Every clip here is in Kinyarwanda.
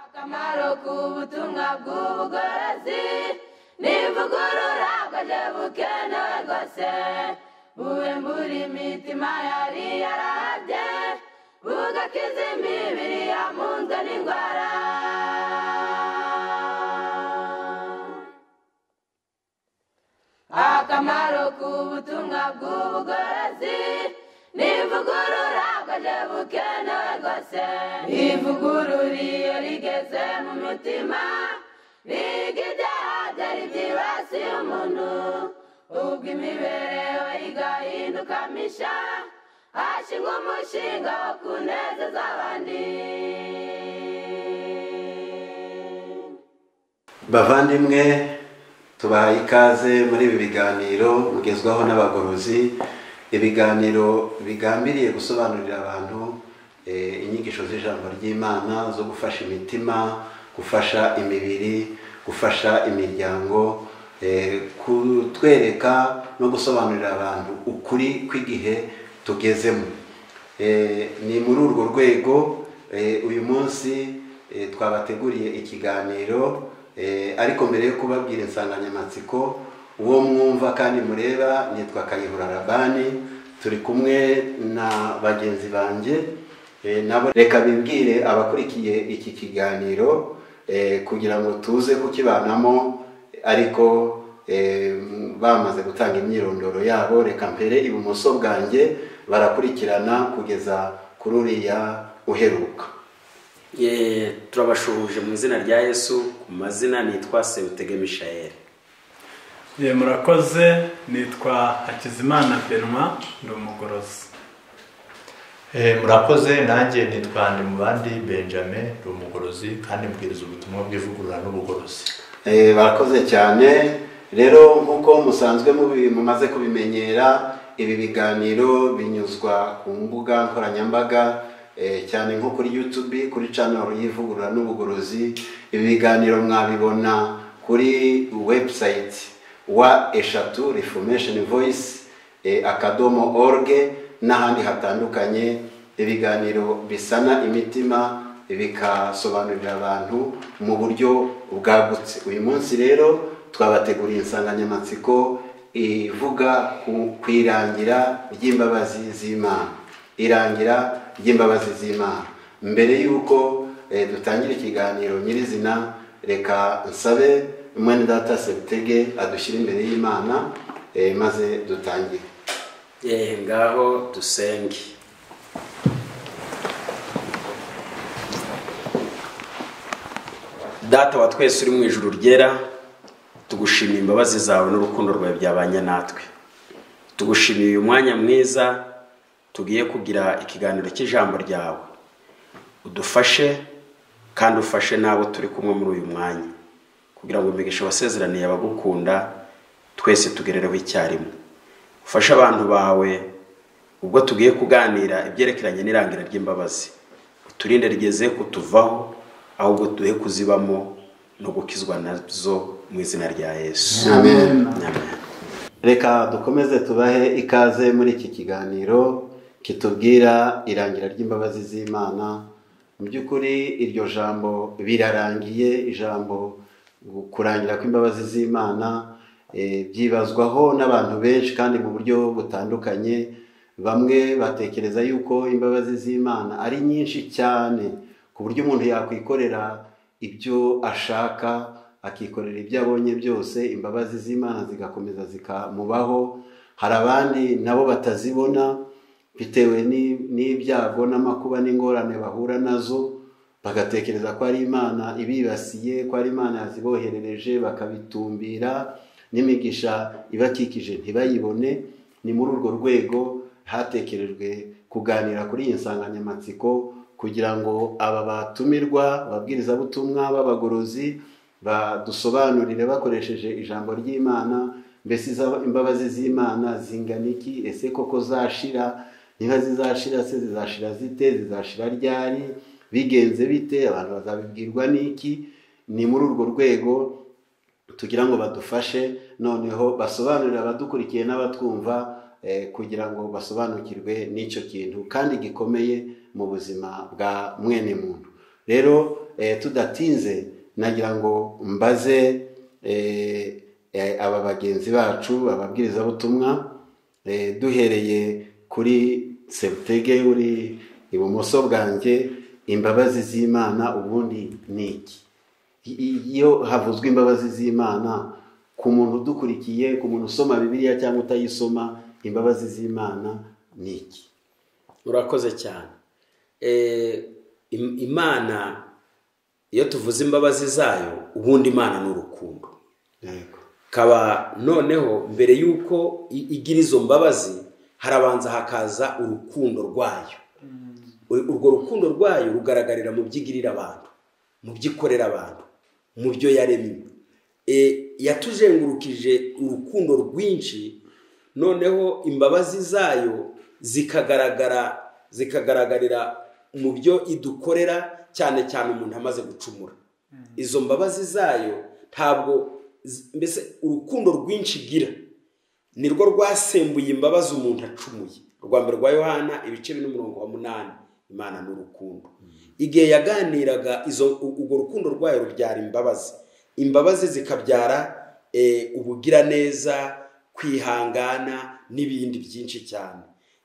akamaro k'ubutumwa bw'ubugorozi nivugurura bwaje bukenewe rwose bube muri imitima yari yarabye bugakiza imibiri yamunzwe n'indwara akamaro k'ubutumwa bw'ubugorozi nivugurura bwaje bukenewe rwose ivugurura iyo rigeze mu mitima riga ibyaha byari byibasiye umuntu ubwo imibereho igahinduka misha hashingwa umushinga wo kunezeza abandi bavandimwe tubahaye ikaze muri ibi biganiro mugezwaho n'abagorozi ibiganiro bigambiriye gusobanurira abantu eh, inyigisho z'ijambo ry'imana zo gufasha imitima gufasha imibiri gufasha imiryango eh, kutwereka no gusobanurira abantu ukuri kw'igihe tugezemo Eh, ni muri urwo rwego eh, uyu munsi eh, twabateguriye ikiganiro eh, ariko mbere yo kubabwira insanganyamatsiko uwo mwumva kandi mureba nitwa kayihura rabani turi kumwe na bagenzi banjye eh, nabo reka bibwire abakurikiye iki kiganiro eh, kugira ngo tuze kukibanamo ariko eh, bamaze gutanga imyirondoro yabo reka mbere ibumoso bwanjye barakurikirana kugeza kuri uriya uheruka Ye, turabashuhuje mu izina rya yesu ku mazina nitwa sebutege mishayeli Ye, murakoze nitwa hakizimana benwa ndi umugorozi Eh, murakoze nanjye nitwa ndimubandi benjamin ndi umugorozi kandi mbwiriza ubutumwa bw'ivugurura n'ubugorozi Eh, barakoze cyane rero nk'uko musanzwe mubi- mumaze kubimenyera ibi biganiro binyuzwa ku mbuga nkoranyambaga eh, cyane nko kuri youtube kuri channel y'ivugurura n'ubugorozi ibi biganiro mwabibona kuri website wa eshatu reformation voice eh, akadomo orge n'ahandi hatandukanye ibiganiro bisana imitima bikasobanurira abantu mu buryo bwagutse uyu munsi rero twabateguriye insanganyamatsiko ivuga ku- ku irangira ry'imbabazi z'imana irangira ry'imbabazi z'imana mbere y'uko eh, dutangira ikiganiro nyirizina reka nsabe mwene data sebutege adushyire imbere y'imana eh, maze dutangire Ye, ngaho dusenge data wa twese uri mu ijuru ryera tugushimiye imbabazi zawe n'urukundo rwawe byabanye natwe tugushimiye uyu mwanya mwiza tugiye kugira ikiganiro cy'ijambo ryawe udufashe kandi ufashe n'abo turi kumwe muri uyu mwanya kugira ngo imigisha wasezeraniye abagukunda twese tugerereho icyarimwe ufashe abantu bawe ubwo tugiye kuganira ibyerekeranye n'irangira ry'imbabazi uturinde rigeze kutuvaho ahubwo duhe kuzibamo no gukizwa nazo mu izina rya yesu Amen. Amen. reka dukomeze tubahe ikaze muri iki kiganiro kitubwira irangira ry'imbabazi z'imana mu by'ukuri iryo jambo birarangiye ijambo kurangira kw'imbabazi z'imana eh, byibazwaho n'abantu benshi kandi mu buryo butandukanye bamwe batekereza yuko imbabazi z'imana ari nyinshi cyane ku buryo umuntu yakwikorera ibyo ashaka akikorera ibyo abonye byose imbabazi z'imana zigakomeza zikamubaho hari abandi nabo batazibona bitewe ni- n'ibyago n'amakuba n'ingorane bahura nazo bagatekereza ko ari imana ibibasiye ko ari imana yaziboherereje bakabitumbira n'imigisha ibakikije ntibayibone ni muri urwo rwego hatekerejwe kuganira kuri iyi nsanganyamatsiko kugira ngo aba batumirwa ababwirizabutumwa b'abagorozi badusobanurire bakoresheje ijambo ry'imana mbese iza- imbabazi z'imana zingana iki ese koko zashira niba zizashira se zizashira zite zizashira ryari bigenze bite abantu bazabibwirwa n'iki ni muri urwo rwego tugira ngo badufashe noneho basobanurire abadukurikiye n'abatwumva eh, kugira ngo basobanukirwe n'icyo kintu kandi gikomeye mu buzima bwa mwene muntu rero eh, tudatinze nagira ngo mbaze eh, eh, aba bagenzi bacu ababwirizabutumwa eh, duhereye kuri sebutege uri ibumoso bwanjye imbabazi z'imana ubundi ni iki I- iyo havuzwe imbabazi z'imana ku muntu udukurikiye ku muntu usoma bibiliya cyangwa utayisoma imbabazi z'imana ni iki urakoze cyane Eh, im- imana iyo tuvuze imbabazi zayo ubundi imana ni urukundo yego kaba noneho mbere y'uko i- igira izo mbabazi harabanza hakaza urukundo rwayo U- urwo rukundo rwayo rugaragarira mu byo igirira abantu mu byo ikorera abantu mu byo yaremye E, yatuzengurukije urukundo rwinshi noneho imbabazi zayo zikagaragara zikagaragarira mu byo idukorera cyane cyane umuntu amaze gucumura izo mbabazi zayo ntabwo z- mbese urukundo rwinshi igira nirwo rwasembuye imbabazi umuntu acumuye urwa mbere rwa yohana ibice bine umurongo wa munani imana ni urukundo igihe yaganiraga izo u- urwo rukundo rwayo rubyara imbabazi imbabazi zikabyara eh, ubugiraneza kwihangana n'ibindi byinshi cyane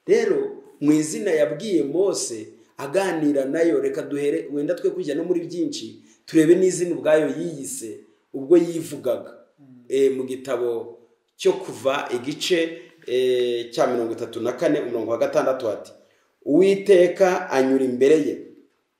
rero mu izina yabwiye mose aganira nayo reka duhere wenda twe kujya no muri byinshi turebe n'izina ubwayo yiyise ubwo yivugaga Eh, mu gitabo cyo kuva igice eh, cya mirongo itatu na kane umurongo wa gatandatu hati uwiteka anyura imbere ye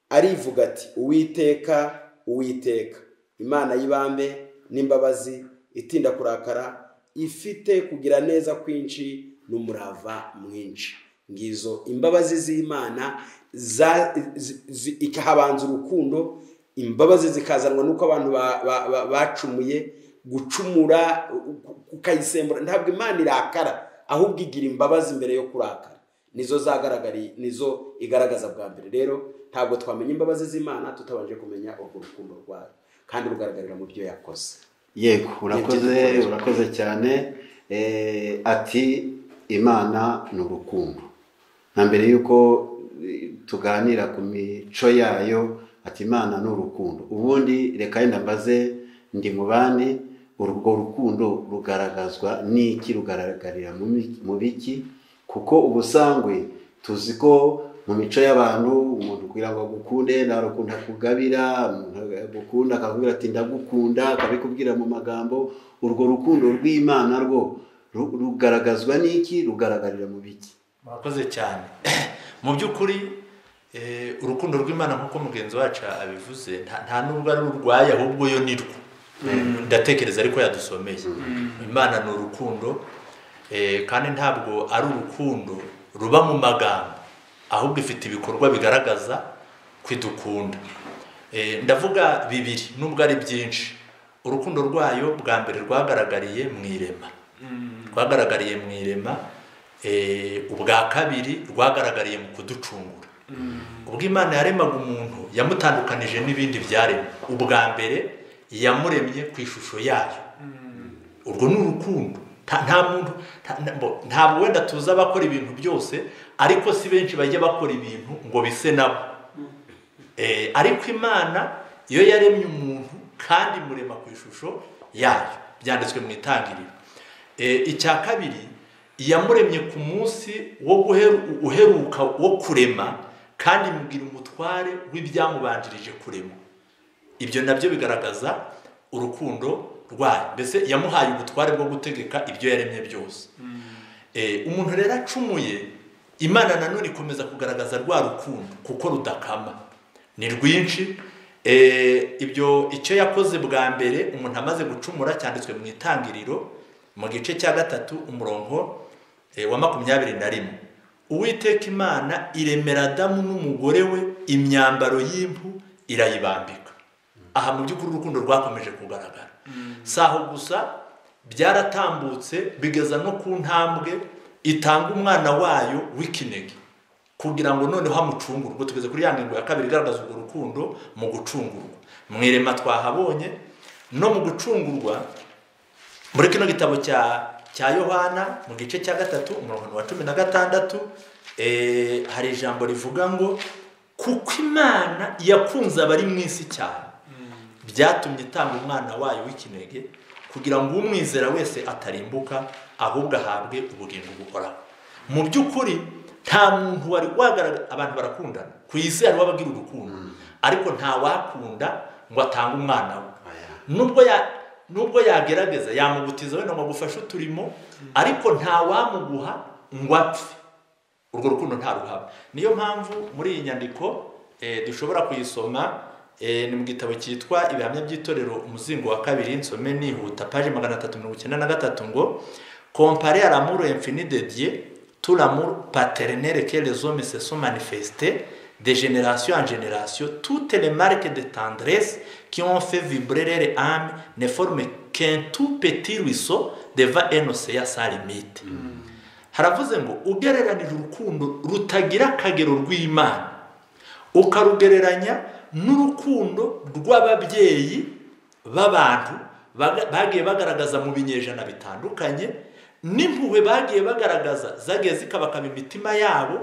arivuga ati uwiteka uwiteka imana y'ibambe n'imbabazi itinda kurakara ifite kugira neza kwinshi n'umurava mwinshi ngizo imbabazi z'imana za- zi- zi- ikahabanza urukundo imbabazi zikazanwa n'uko abantu ba- ba- ba- bacumuye gucumura u- ukayisembura ntabwo imana irakara ahubwo igira imbabazi mbere yo kurakara nizo zagaragariye nizo igaragaza bwa mbere rero ntabwo twamenya imbabazi z'imana tutabanje kumenya urwo rukundo rwayo kandi rugaragarira mu byo yakoze yego urakoze urakoze cyane Eh, ati imana ni urukundo na mbere y'uko eh, tuganira ku mico yayo ati imana ni urukundo ubundi reka yenda mbaze ndi mu bandi urwo rukundo rugaragazwa n'iki rugaragarira mu mi- mu biki kuko ubusangwe tuzi ko mu mico y'abantu umuntu kugira ngo agukunde ntarukunda kugabira umuntu agukunda akakubwira ati ndagukunda akabikubwira mu magambo urwo rukundo rw'imana rwo ru- rugaragazwa n'iki rugaragarira mu biki murakoze cyane mu by'ukuri eh, urukundo rw'imana nk'uko mugenzi wacu abivuze nta- nta nubwo ari urwaye ahubwo yo ni rwo ndatekereza ariko yadusomeye imana ni urukundo eh, kandi ntabwo ari urukundo ruba mu magambo ahubwo ifite ibikorwa bigaragaza kwidukunda Eh, ndavuga bibiri nubwo ari byinshi urukundo rwayo bwa mbere rwagaragariye mu irema rwagaragariye mu irema eh, ubwa kabiri rwagaragariye mu kuducungura ubwo imana yaremaga umuntu yamutandukanije n'ibindi byaremwe ubwa mbere yamuremye ku ishusho yayo urwo ni urukundo nta nta muntu nta- nta- bo- ntabwo wenda tuzi abakora ibintu byose ariko si benshi bajya bakora ibintu ngo bise nabo Eh, ariko imana iyo yaremye umuntu kandi imurema ku ishusho yayo byanditswe mu itangiriro Eh, icya kabiri yamuremye ku munsi wo guheru- uheruka wo kurema kandi imugira umutware w'ibyamubanjirije kurema ibyo nabyo bigaragaza urukundo rwayo mbese yamuhaye ubutware bwo gutegeka ibyo yaremye byose Eh, umuntu rero acumuye imana nanone ikomeza kugaragaza rwa rukundo kuko rudakama ni rwinshi Eh, ibyo icyo yakoze bwa mbere umuntu amaze gucumura cyanditswe mu itangiriro mu gice cya gatatu umurongo eh, wa makumyabiri na rimwe uwiteka imana iremera adamu n'umugore we imyambaro y'impu irayibambika aha mu by'ukuri urukundo rwakomeje kugaragara si aho gusa byaratambutse bigeza no ku ntambwe itanga umwana wayo w'ikinege kugira ngo noneho amucungurwe ubwo tugeze kuri ya ngingo ya kabiri igaragaza urwo rukundo mu gucungurwa mu irema twahabonye no mu gucungurwa muri kino gitabo cya cya yohana mu gice cya gatatu umurongo wa cumi na gatandatu eh, hari ijambo rivuga ngo kuko imana yakunze abari mu isi cyane byatumye itanga umwana wayo w'ikinege kugira ngo umwizera wese atarimbuka ahubwo ahabwe ubugingo buhoraho mu by'ukuri nta muntu wari wagaragara abantu barakundana ku isi hari uwabagira urukundo ariko nta wakunda ngo atange umwana we nubwo ya nubwo yagerageza yamubutiza wenda ngo agufashe uturimo ariko nta wamuguha ngo apfe urwo rukundo nta ruhaba niyo mpamvu muri iyi nyandiko eh, dushobora kuyisoma eh, ni mu gitabo cyitwa ibihamya by'itorero umuzingo wa kabiri nsome nihuta paje magana atatu mirongo icyenda na gatatu ngo compare à l'amour infini de Dieu tout l'amour paternel que les hommes se sont manifestés de génération en génération toutes les marques de tendresse qui ont fait vibrer leur âme ne forment qu'un tout petit ruisseau devant un océan sans limite haravuze ngo ugereranije urukundo rutagira akagero rw'imana ukarugereranya n'urukundo rw'ababyeyi b'abantu baga- bagiye bagaragaza mu binyejana bitandukanye n'impuhwe bagiye bagaragaza zagiye zikabakaba imitima yabo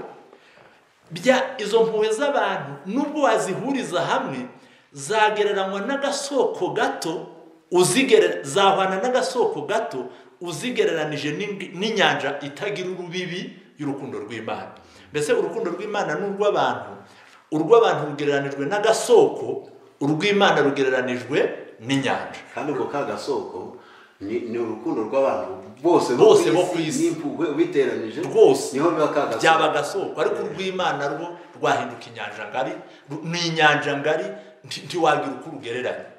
bya izo mpuhwe z'abantu nubwo wazihuriza hamwe zagereranywa n'agasoko gato uzigerera zahwana n'agasoko gato uzigereranije n'ing- n'inyanja itagira urubibi y'urukundo rw'imana mbese urukundo rw'imana n'urw'abantu urw'abantu rugereranijwe n'agasoko urw'imana rugereranijwe n'inyanja kandi ubwo ka gasoko ni ni urukundo rw'abantu bose Bose bo ku isi. n'impuhwe ubiteranyije Rwose. niho biba ka gasoko byaba agasoko ariko urw'imana rwo rwahinduka inyanja ngari ru- ni inyanja ngari nti- ntiwagira uko urugereranya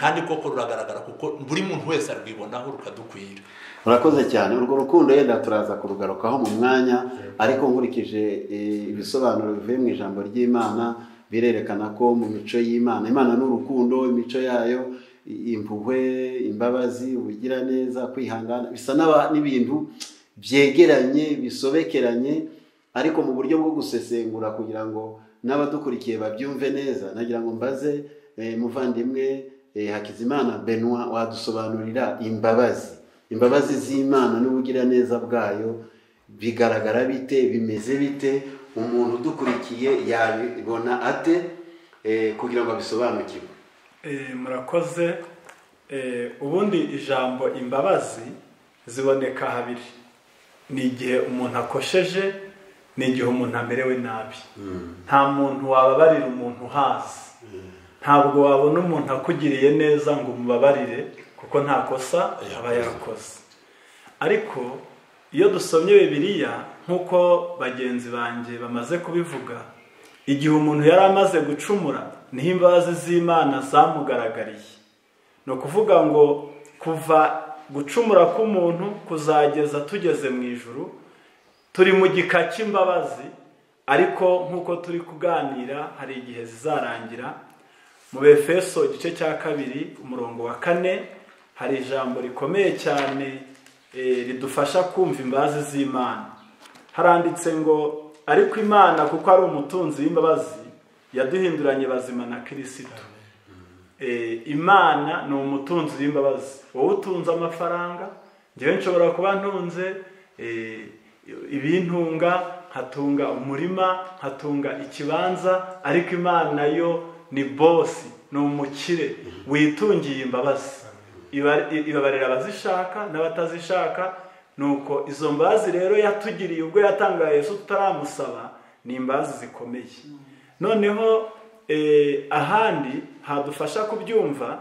kandi koko ruragaragara kuko buri muntu wese arwibonaho rukadukwira murakoze cyane urwo rukundo yenda turaza kurugarukaho mu mwanya ariko nkurikije eh, ibisobanuro bivuye mu ijambo ry'imana birerekana ko mu mico y'imana imana ni urukundo imico yayo i- impuhwe imbabazi ubugiraneza kwihangana bisa n'aba- n'ibintu byegeranye bisobekeranye ariko mu buryo bwo gusesengura kugira ngo n'abadukurikiye babyumve neza nagira ngo mbaze eh, muvandimwe eh, hakizimana benoit wadusobanurira imbabazi imbabazi z'imana n'ubugiraneza bwayo bigaragara bite bimeze bite umuntu udukurikiye yabibona ate eh, kugira ngo abisobanukirwe Eh, murakoze Eh, ubundi ijambo imbabazi ziboneka habiri ni igihe umuntu akosheje ni igihe umuntu amerewe nabi nta muntu wababarira umuntu hasi ntabwo wabona umuntu akugiriye neza ngo umubabarire kuko nta kosa aba yarakoze ariko iyo dusomye bibiliya nk'uko bagenzi banjye bamaze kubivuga igihe umuntu yari amaze gucumura niho imbabazi z'imana zamugaragariye ni ukuvuga ngo kuva gucumura k'umuntu kuzageza tugeze mu ijuru turi mu gika cy'imbabazi ariko nk'uko turi kuganira hari igihe zizarangira mu befeso igice cya kabiri umurongo wa kane hari ijambo rikomeye cyane eh, ridufasha kumva imbabazi z'imana haranditse ngo ariko imana kuko ari umutunzi w'imbabazi yaduhinduranye bazima na kirisito Eh, imana ni umutunzi w'imbabazi wowe utunze amafaranga njyewe nshobora kuba ntunze eh, ibintunga nkatunga umurima nkatunga ikibanza ariko imana yo ni bosi ni umukire witungiye imbabazi Iba- ibabarira abazishaka n'abatazishaka nuko izo mbabazi rero yatugiriye ubwo yatangaga Yesu tutaramusaba ni imbabazi zikomeye noneho eh, ahandi hadufasha kubyumva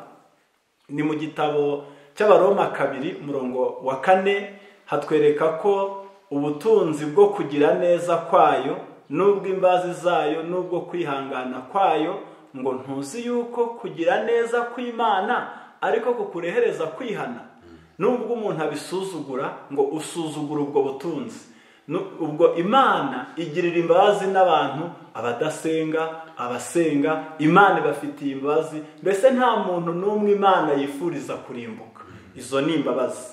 ni mu gitabo cy'abaroma kabiri umurongo wa kane hatwereka ko ubutunzi bwo kugira neza kwayo n'ubwo imbazi zayo n'ubwo kwihangana kwayo ngo ntuzi yuko kugira neza kw'imana ariko kukurehereza kwihana n'ubwo umuntu abisuzugura ngo usuzugura ubwo butunzi Nu- ubwo imana igirira imbabazi n'abantu abadasenga abasenga imana ibafitiye imbabazi mbese nta muntu n'umwe imana yifuriza kurimbuka izo ni imbabazi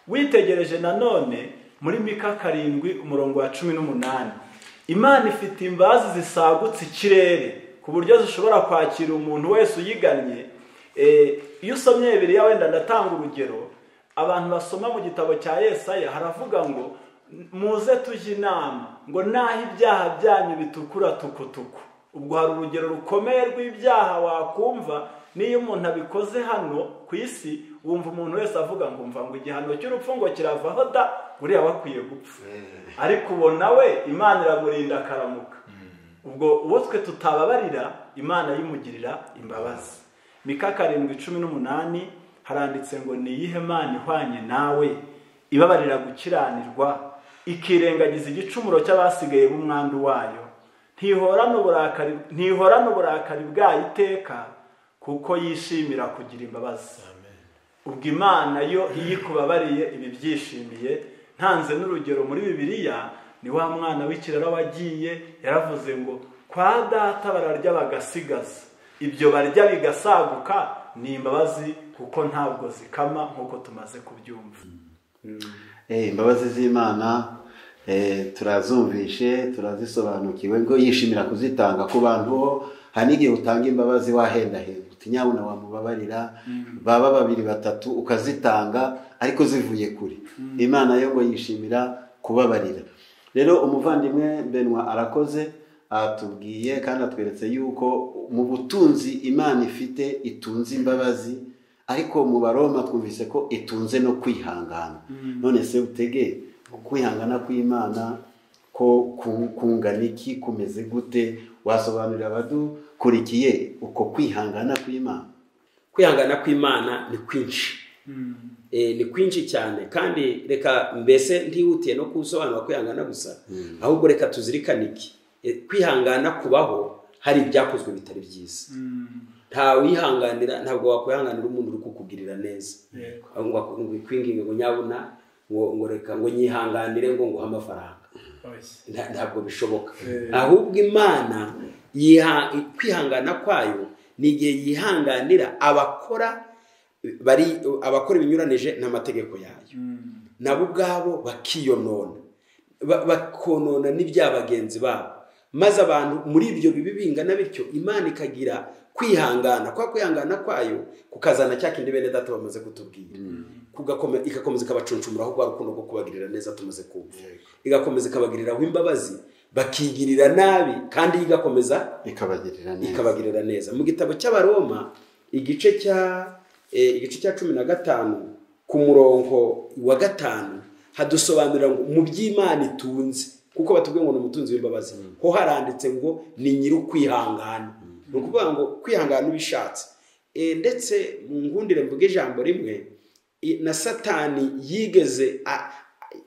witegereje nanone muri mika karindwi umurongo wa cumi n'umunani imana ifite imbabazi zisagutse ikirere ku buryo zishobora kwakira umuntu wese uyigannye Eh, iyo usomye bibiliya wenda ndatanga urugero abantu basoma mu gitabo cya yesaya haravuga ngo muze tujye inama ngo naho ibyaha byanyu bitukura tukutuku ubwo hari urugero rukomeye rw'ibyaha wakumva n'iyo umuntu abikoze hano ku isi wumva umuntu wese avuga ngo mva ngo igihano cy'urupfu ngo kiravaho da uriya wakwiye gupfa ariko ubona we imana iramurinda akaramuka ubwo uwo twe tutababarira imana yimugirira imbabazi mika karindwi cumi n'umunani haranditse ngo ni iyihe mana ihwanye nawe ibabarira gukiranirwa ikirengagiza igicumuro cy'abasigaye b'umwandu wayo ntihorana uburakari ntihorana uburakari bwayo iteka kuko yishimira kugira imbabazi ubwo imana yo iyo ikubabariye iba ibyishimiye ntanze n'urugero muri bibiliya ni wa mwana w'ikiraro wagiye yaravuze ngo kwa data bararya bagasigaza ibyo barya bigasaguka ni imbabazi kuko ntabwo zikama nk'uko tumaze kubyumva Eh, imbabazi z'imana eh, turazumvishe turazisobanukiwe ngo yishimira kuzitanga ku bantu bo hari n'igihe utanga imbabazi wahendahenda uti nyabuna wamubabarira baba babiri batatu ukazitanga ariko zivuye kure imana yo ngo yishimira kubabarira rero umuvandimwe benwa arakoze atubwiye kandi atweretse yuko mu butunzi imana ifite itunze imbabazi ariko mu baroma twumvise ko itunze no kwihangana none se utege ukwihangana kw'imana ko ku- kungana iki kumeze gute wasobanurira abadukurikiye uko kwihangana kw'imana kwihangana kw'imana ni kwinshi Eh, ni kwinshi cyane kandi reka mbese ntihutiye no kusobanura kwihangana gusa ahubwo reka tuzirikane iki Eh, kwihangana kubaho hari ibyakozwe bitari byiza nta wihanganira ntabwo wakwihanganira umuntu uri kukugirira neza Yego. Ahubwo ngo kwinginga ngo nyabuna ngo ngo reka ngo nyihanganire ngo nguhe amafaranga Oya. Nta- ntabwo bishoboka Eh. ahubwo imana yiha- kwihangana kwayo ni igihe yihanganira abakora bari abakora ibinyuranije n'amategeko yayo nabo ubwabo bakiyonona ba- bakonona n'ibya bagenzi babo maze abantu muri ibyo bibi bingana bityo imana ikagira kwihangana kwa kwihangana kwayo kukazana cya kindi bene data bamaze kutubwira kugakomeza igakomeza ikabacunshumuraho rwa rukundo rwo kubagirira neza tumaze kumva igakomeza ikabagiriraho imbabazi bakigirira nabi kandi yo igakomeza ikabagirira neza ikabagirira neza mu gitabo cy'abaroma igice cya eh, igice cya cumi na gatanu ku murongo wa gatanu hadusobanurira ngo mu by'imana itunze kuko batubwiye ngo ni umutunzi w'imbabazi ho haranditse ngo ni nyiri ukwihangana ni ukuvuga ngo kwihangana ubishatse Eh, ndetse mu ngundire mvuga ijambo rimwe i- na satani yigeze a-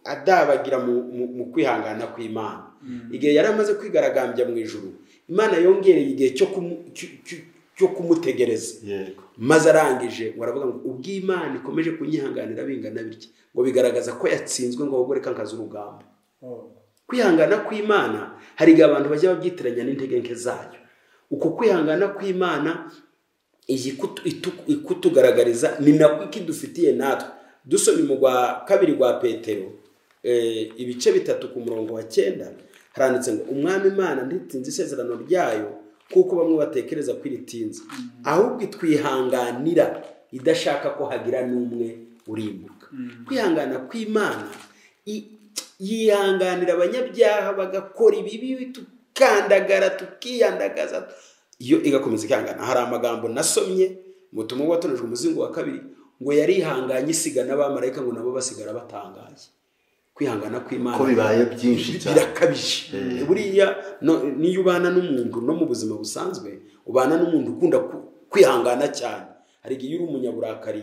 adabagira mu- mu- mu kwihangana kw'imana igihe yari amaze kwigaragambya mu ijuru imana yongereye igihe cyo kumu- cyo- cyo- cyo kumutegereza yego maze arangije ngo aravuga ngo ubwo imana ikomeje kunyihanganira bingana bitya ngo bigaragaza ko yatsinzwe ngo ahubwo reka nkaza urugamba kwihangana kw'imana hari igihe abantu bajya babyitiranya n'intege nke zayo uko kwihangana kw'imana iyi kutu- itu- ikutugaragariza ni nako ikidufitiye natwe dusomye mu rwa kabiri rwa petero eh, ibice bitatu ku murongo wa cyenda haranditse ngo umwami imana ntitinze isezerano ryayo kuko bamwe batekereza ko iritinze ahubwo itwihanganira idashaka ko hagira n'umwe urimbuka kwihangana kw'imana i- yihanganira abanyabyaha bagakora ibibi tukandagara tukiyandagaza iyo igakomeza ikihangana hari amagambo nasomye mutumwa watonejwe umuzingo wa kabiri ngo yarihanganye isiga n'abamarayika ngo nabo basigara batangaye kwihangana kw'imana ko bibaye byinshi Bir- cyane birakabije buriya no- niyo ubana n'umuntu no mu buzima busanzwe ubana n'umuntu ukunda ku- kwihangana cyane hari igihe iyo uri umunyaburakari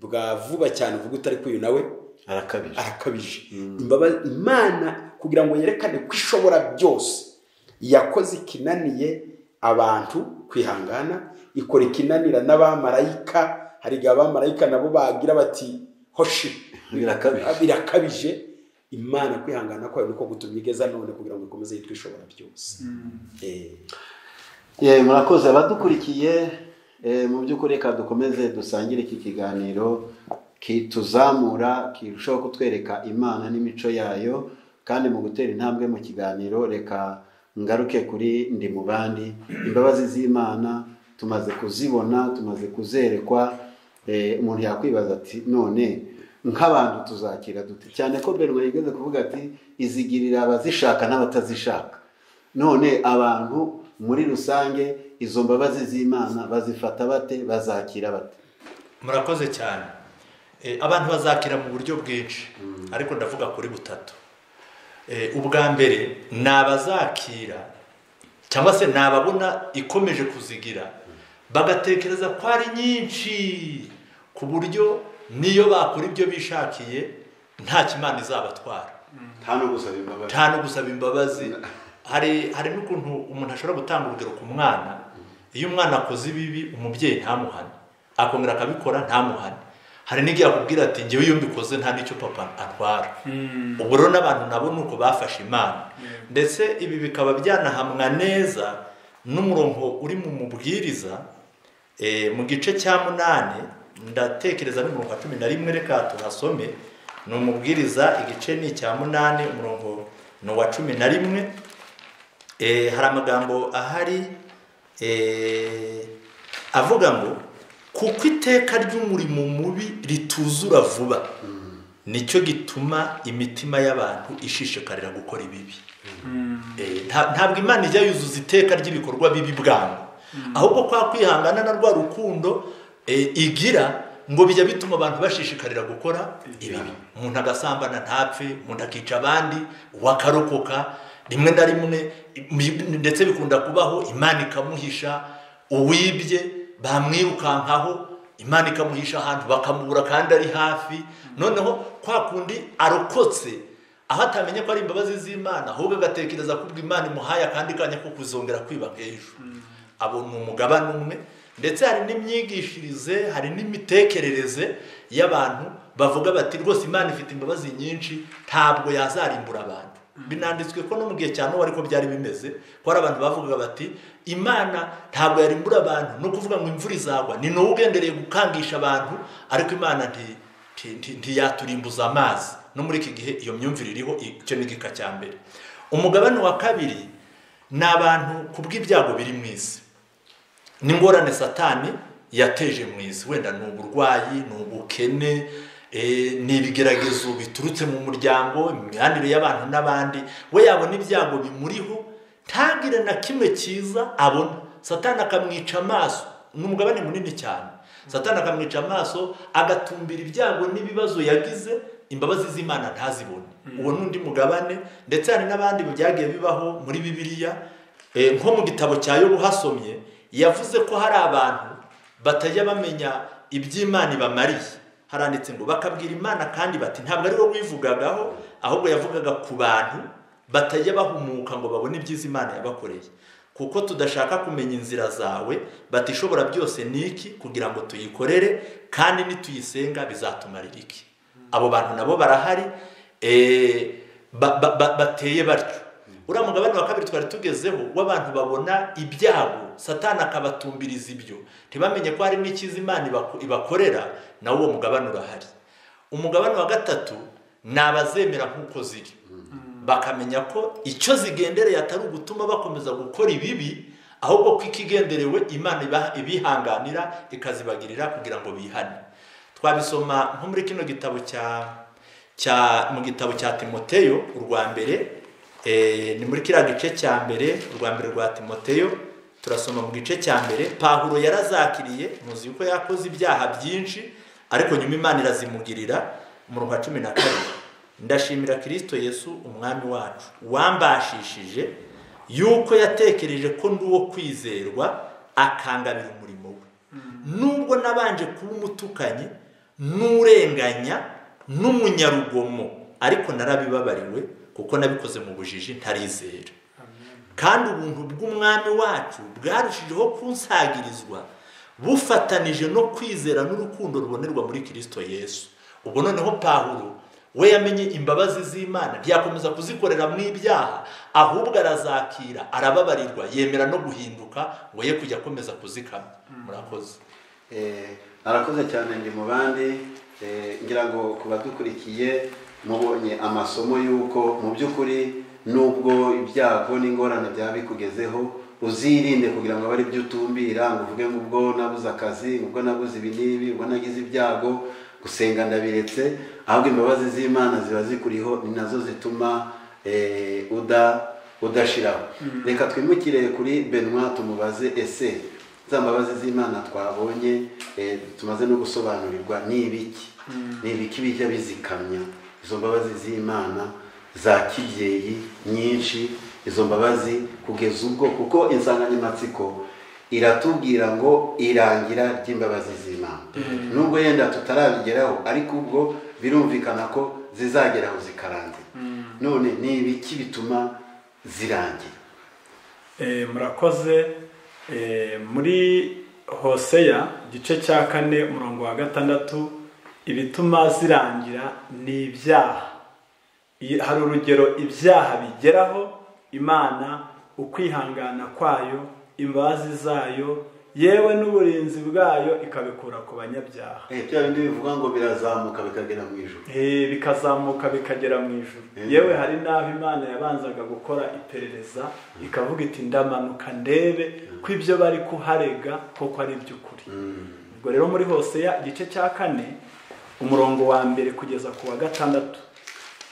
bwa vuba cyane uvuga utari kuyu nawe arakabije arakabije Imbaba- imana kugira ngo yerekane ko ishobora byose yakoze ikinaniye abantu kwihangana ikora ikinanira n'abamarayika hari igihe abamarayika nabo bagira bati hoshi Birakabije. birakabije imana kwihangana kwayo niko gutumye igeza none kugira ngo ikomeze yitwe ishobora byose Eh. Ye, murakoze abadukurikiye eh, mu by'ukuri reka dukomeze dusangire iki kiganiro kituzamura kirushaho kutwereka imana n'imico yayo kandi mu gutera intambwe mu kiganiro reka ngaruke kuri ndi mu bandi imbabazi z'imana tumaze kuzibona tumaze kuzerekwa eh, umuntu yakwibaza ati none nk'abantu tuzakira dute cyane ko Bernard yigeze kuvuga ati izigirira abazishaka n'abatazishaka none abantu muri rusange izo mbabazi z'imana bazifata bate bazakira bate murakoze cyane Eh, abantu bazakira mu buryo bwinshi ariko ndavuga kuri butatu Eh, ubwa mbere ni abazakira cyangwa se ni ababona ikomeje kuzigira bagatekereza ko ari nyinshi ku buryo n'iyo bakora ibyo bishakiye nta kimana izabatwara nta no gusaba imbabazi nta no gusaba imbabazi hari hari n'ukuntu umuntu ashobora gutanga urugero ku mwana iyo umwana akoze ibibi umubyeyi ntamuhane akongera akabikora ntamuhane hari n'igihe akubwira ati ngewe iyo mbikoze nta n'icyo papa atwara ubu rero n'abantu nabo ni uko bafashe imana ndetse ibi bikaba byanahamwa neza n'umurongo uri mu mubwiriza eh, mu gice cya munani ndatekereza n'umurongo wa cumi na rimwe reka tuhasome ni umubwiriza igice ni icya munani umurongo ni uwa cumi na rimwe Eh, hari amagambo ahari eh, avuga ngo kuko iteka ry'umurimo mubi rituzura vuba nicyo gituma imitima y'abantu ishishikarira gukora ibibi Eh, nta- ntabwo imana ijya yuzuza iteka ry'ibikorwa bibi bwangu ahubwo kwa kwihangana na rwa rukundo eh, igira ngo bijya bituma abantu bashishikarira gukora ibibi umuntu agasambana ntapfe umuntu akica abandi wakarokoka rimwe na rimwe im- ndetse bikunda kubaho imana ikamuhisha uwibye bamwirukankaho imana ikamuhisha ahantu bakamubura kandi ari hafi noneho kwa kundi arokotse aho atamenye ko ari imbabazi z'imana ahubwo agatekereza ko ubwo imana imuhaye akandi kanya ko kuzongera kwiba nk'ejo abo ni umugabane umwe ndetse hari n'imyigishirize hari n'imitekerereze y'abantu bavuga bati rwose imana ifite imbabazi nyinshi ntabwo yazarimbura abantu binanditswe ko no mu gihe cya nowa ariko byari bimeze ko hari abantu bavugaga bati imana ntabwo yarimbura abantu no kuvuga ngo imvura izagwa ni nowe ugendereye gukangisha abantu ariko imana nti nti- nti- ntiyaturimbuza amazi no muri iki gihe iyo myumvire iriho icyo ni igika cya mbere umugabane wa kabiri ni abantu ku bw'ibyago biri mu isi n'ingorane satani yateje mu isi wenda ni uburwayi ni ubukene eh, ni ibigeragezo biturutse mu muryango imibanire y'abantu n'abandi we yabona ibyago bimuriho ntagire na kimwe cyiza abona satani akamwica amaso ni umugabane munini cyane satani akamwica amaso agatumbira ibyago n'ibibazo yagize imbabazi z'imana ntazibone uwo ni undi mugabane ndetse hari n'abandi byagiye bibaho muri bibiliya Eh, nko mu gitabo cya yobu hasomye yavuze ko hari abantu batajya bamenya iby'imana ibamariye haranditse ngo bakabwira imana kandi bati ntabwo ari wowe wivugagaho ahubwo yavugaga ku bantu batajya bahumuka ngo babone ibyiza imana yabakoreye kuko tudashaka kumenya inzira zawe bati ishobora byose ni iki kugira ngo tuyikorere kandi nituyisenga bizatumarira iki abo bantu nabo barahari eh, ba- ba- ba- bateye batyo uriya mugabane wa kabiri twari tugezeho w'abantu babona ibyago satani akabatumbiriza ibyo ntibamenye ko hari n'ikiza imana ibako- ibakorera nawo uwo mugabane urahari umugabane wa gatatu ni abazemera nk'uko ziri bakamenya ko icyo zigendereye atari ugutuma bakomeza gukora ibibi ahubwo ko ikigenderewe imana iba- ibihanganira ikazibagirira kugira ngo bihane twabisoma nko muri kino gitabo cya cya mu gitabo cya timoteyo urwa mbere eh, ni muri kiriya gice cya mbere urwa mbere rwa timoteyo turasoma mu gice cya mbere pahuro yarazakiriye muzi yuko yakoze ibyaha byinshi ariko nyuma imana irazimugirira umurongo wa cumi na kabiri ndashimira kirisito yesu umwami wacu wambashishije yuko yatekereje ko ndi uwo kwizerwa akangabira umurimo we nubwo nabanje kuba umutukanyi n'urenganya n'umunyarugomo ariko narabibabariwe kuko nabikoze mu bujiji ntarizera kandi ubuntu bw'umwami wacu bwarushijeho kunsagirizwa bufatanije no kwizera n'urukundo rubonerwa muri kirisito yesu ubwo noneho pahuro we yamenye imbabazi z'imana ntiyakomeza kuzikorera mu ibyaha ahubwo arazakira arababarirwa yemera no guhinduka ngo ye kujya akomeza kuzikamwa murakoze Eh, arakoze cyane ndi mu bandi Eh, ngira ngo ku badukurikiye mubonye amasomo y'uko mu by'ukuri nubwo ibyago n'ingorane byaba bikugezeho uzirinde kugira ngo abe ari byo utumbira ngo uvuge ngo ubwo nabuze akazi ngo ubwo nabuze ibi n'ibi ubwo nagize ibyago gusenga ndabiretse ahubwo imbabazi z'imana ziba zikuriho ni nazo zituma eh, uda udashiraho reka twimukire kuri benwa tumubaze ese za mbabazi z'imana twabonye eh, tumaze no gusobanurirwa ni ibiki ni ibiki bijya bizikamya izo mbabazi z'imana za kibyeyi nyinshi izo mbabazi kugeza ubwo kuko insanganyamatsiko iratubwira ngo irangira ry'imbabazi z'imana nubwo yenda tutarabigeraho ariko ubwo birumvikana ko zizageraho zikarangira none ni ibiki bituma zirangira Eh, murakoze Eh, muri hoseya igice cya kane umurongo wa gatandatu ibituma zirangira ni ibyaha Iyo- hari urugero ibyaha bigeraho imana ukwihangana kwayo imbabazi zayo yewe n'uburinzi bwayo ikabikura ku banyabyaha Eh, bya bindi bivuga ngo birazamuka bikagera mu ijoro Eh, bikazamuka bikagera mu ijuru yewe hari n'aho imana yabanzaga gukora iperereza ikavuga iti ndamanuka ndebe ko ibyo bari kuharega koko ari iby'ukuri ubwo rero muri hose igice cya kane umurongo wa mbere kugeza ku wa gatandatu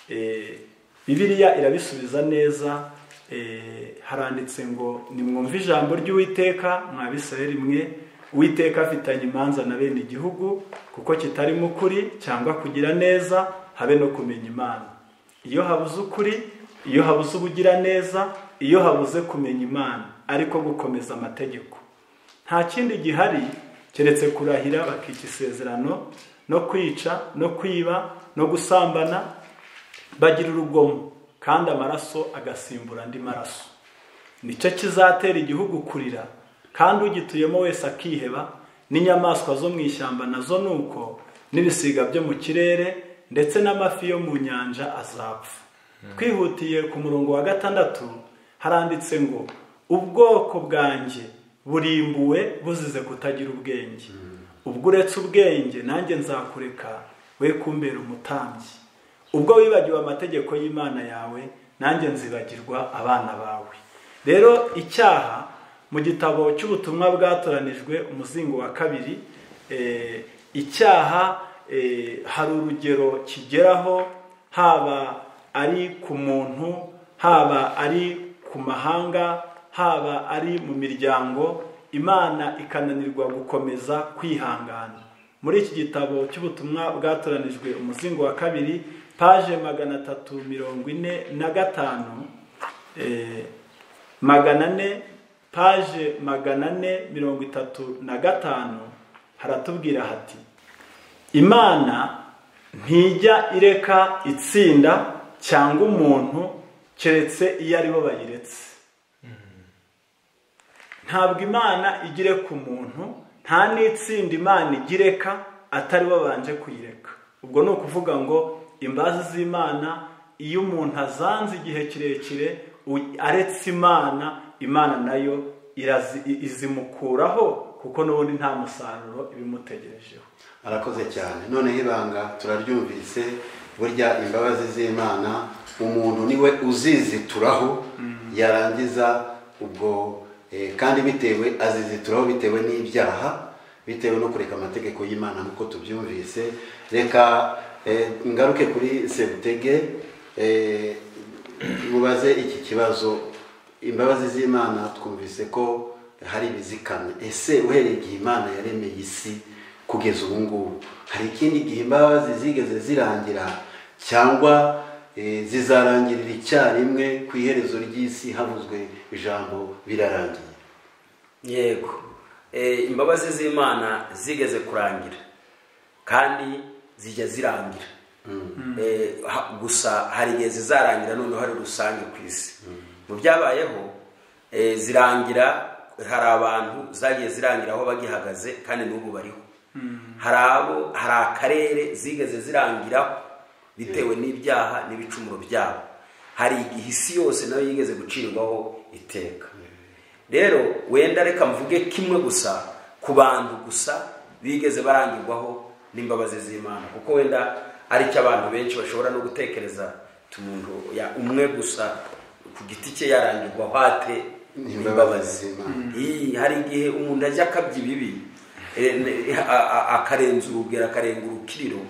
Eh, bibiliya irabisubiza neza eh, haranditse ngo nimwumve ijambo ry'uwiteka mwa bisirayeli mwe uwiteka afitanye imanza na bene igihugu kuko kitarimo ukuri cyangwa kugira neza habe no kumenya imana iyo habuze ukuri iyo habuze ubugiraneza iyo habuze kumenya imana ariko gukomeza amategeko nta kindi gihari keretse kurahira bakica isezerano no kwica no kwiba no gusambana bagira urugomo kandi amaraso agasimbura andi maraso nicyo kizatera igihugu kurira kandi ugituyemo wese akiheba n'inyamaswa zo mu ishyamba nazo ni uko n'ibisiga byo mu kirere ndetse n'amafi yo mu nyanja azapfa twihutiye ku murongo wa gatandatu haranditse ngo ubwoko bwanjye burimbuwe buzize kutagira ubwenge ubwo uretse ubwenge nanjye nzakureka we kumbera umutambyi ubwo wibagiwe amategeko y'imana yawe nanjye nzibagirwa abana bawe rero icyaha mu gitabo cy'ubutumwa bwatoranijwe umuzingo wa kabiri eh, icyaha eh, hari urugero kigeraho haba ari ku muntu haba ari ku mahanga haba ari mu miryango imana ikananirwa gukomeza kwihangana muri iki gitabo cy'ubutumwa bwatoranijwe umuzingo wa kabiri paje magana atatu mirongo ine na gatanu eh, magana ane paje magana ane mirongo itatu na gatanu haratubwira hati imana ntijya ireka itsinda cyangwa umuntu keretse iyo aribo bayiretse ntabwo imana igire ku muntu nta n'itsinda imana igireka atari babanje kuyireka ubwo ni ukuvuga ngo imbazi z'imana iyo umuntu azanze igihe kirekire u- aretse imana imana nayo irazi- izimukuraho kuko n'ubundi nta musaruro ibimutegerejeho arakoze cyane noneho ibanga turaryumvise burya imbabazi z'imana umuntu niwe uzizituraho yarangiza ubwo eh, kandi bitewe azizituraho bitewe n'ibyaha bitewe no kureka amategeko y'imana nk'uko tubyumvise reka eh, ngaruke kuri sebutege eh, mubaze iki kibazo imbabazi z'imana twumvise ko hari ibizikamye ese uhereye igihe imana yaremeye isi kugeza ubu ngubu hari ikindi gihe imbabazi zigeze zirangira cyangwa eh, zizarangirira icyarimwe ku iherezo ry'isi havuzwe ijambo birarangiye yego Eh, imbabazi z'imana zigeze kurangira kandi zijya zirangira Eh, ha- gusa hari igihe zizarangira noneho ari rusange ku isi mu byabayeho eh, zirangira hari abantu zagiye zirangira aho bagihagaze kandi n'ubu bariho hari abo hari akarere zigeze zirangiraho bitewe n'ibyaha n'ibicumuro byabo hari igihe isi yose nayo yigeze gucirwaho iteka rero wenda reka mvuge kimwe gusa ku bantu gusa bigeze barangirwaho n'imbabazi z'imana kuko wenda aricyo abantu benshi bashobora no gutekereza uti umuntu ya- umwe gusa ku giti cye yarangirwaho ate N'imbabazi n'imbabazi z'Imana. Iyi, hari igihe umuntu ajya akabya ibibi eh, ne- a- a- akarenza urugero akarenga urukiriro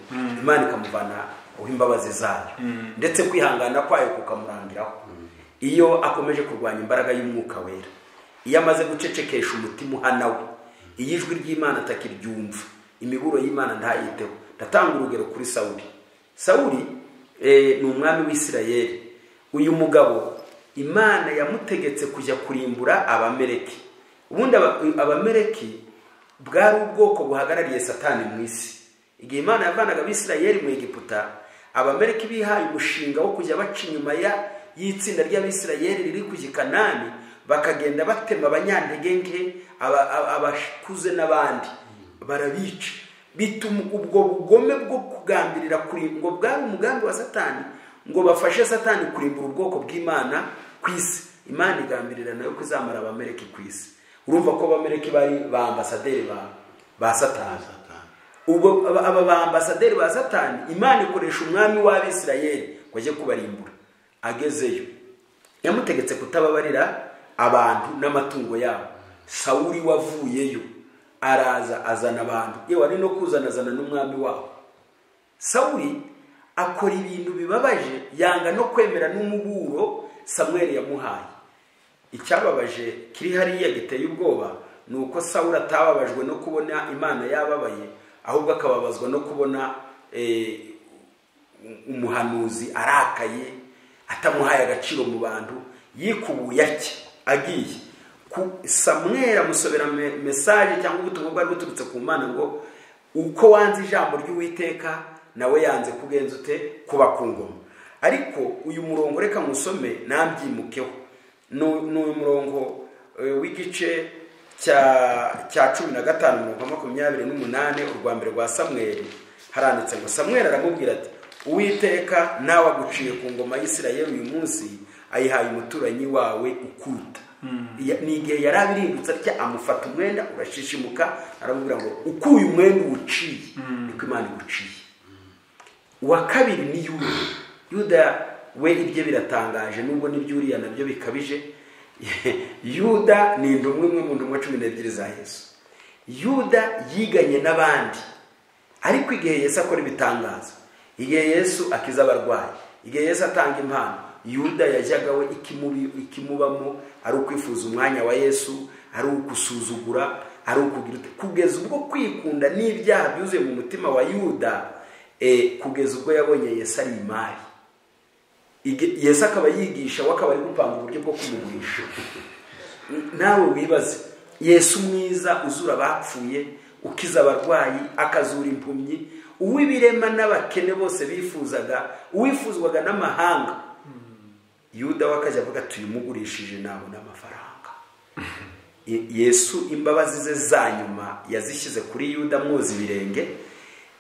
imana ikamuvana aho imbabazi zayo ndetse kwihangana kwayo kukamurangiraho iyo akomeje kurwanya imbaraga y'umwuka wera iyo amaze gucecekesha umutima uhana we iyo ijwi ry'imana atakiryumva imiburo y'imana ntayiteho ndatanga urugero kuri sawuri sawuri eh, ni umwami w'isirayeri uyu mugabo imana yamutegetse kujya kurimbura abamereki ubundi aba- abamereki bwari ubwoko buhagarariye satani mu isi igihe imana yavanaga abisirayeri mu egiputa abamereki bihaye umushinga wo kujya baca inyuma ya y'itsinda ry'abisirayeri riri ku gikanani bakagenda batema abanyantege aba- aba- abakuze n'abandi barabica bituma ubwo bugome bwo kugambirira kuri ngo bwari umugambi wa satani ngo bafashe satani kurimbura ubwoko bw'imana ku isi imana igambirira nayo kuzamara abamereki ku isi urumva ko abamereki bari ba ambasaderi ba- ba satani ubwo aba aba ba ambasaderi ba satani imana ikoresha umwami w'abisirayeri ngo ajye kubarimbura agezeyo yamutegetse kutababarira abantu n'amatungo yabo sawuri wavuyeyo araza azana abantu yewe ari no kuzana azana n'umwami wabo sawuri akora ibintu bibabaje yanga no kwemera n'umuburo samweli yamuhaye icyababaje kiri hariya giteye ubwoba ni uko sawuri atababajwe no kubona imana yababaye ahubwo akababazwa no kubona eh, umuhanuzi arakaye atamuhaye agaciro mu bantu yikubuye atya agiye Ku- samweli amusobera me- mesaje cyangwa ubutumwa bwari buturutse ku mana ngo uko wanze ijambo ry'uwiteka nawe yanze kugenza ute kuba ku ngoma ariko uyu murongo reka musome nambyimukeho ni ni uyu murongo eh, w'igice cya cya cumi na gatanu mirongo makumyabiri n'umunani urwa mbere rwa samweli haranditse ngo samweli aramubwira ati uwiteka nawe aguciye ku ngoma y'isirayeli uyu munsi ayihaye umuturanyi wawe ukuta Ya- ni igihe yari abirindutse atya amufata umwenda urashishimuka aramubwira ngo ukuye umwenda uwuciye niko imana iguciye uwa kabiri ni yuda yuda we ibye biratangaje nubwo n'ibyuriya nabyo bikabije yuda ni intumwa imwe mu ntumwa cumi n'ebyiri za yesu yuda yiganye n'abandi ariko igihe yesu akora ibitangaza igihe yesu akiza abarwayi igihe yesu atanga impano yuda yajyaga we ikimubi- ikimubamo ari ukwifuza umwanya wa yesu ari ukusuzugura ari ukugira ute- kugeza ubwo kwikunda n'ibyaha byuzuye mu mutima wa yuda eh, kugeza ubwo yabonye yesu ari imari Ige- yesu akaba yigisha we akaba ari gupanga uburyo bwo kumugurisha nawe wibaze yesu mwiza uzura abapfuye ukiza abarwayi akazura impumyi uw'ibirema n'abakene bose bifuzaga uwifuzwaga n'amahanga yuda we akajya avuga tuyimugurishije nabona amafaranga Ye- yesu imbabazi ze za nyuma yazishyize kuri yuda mwoza ibirenge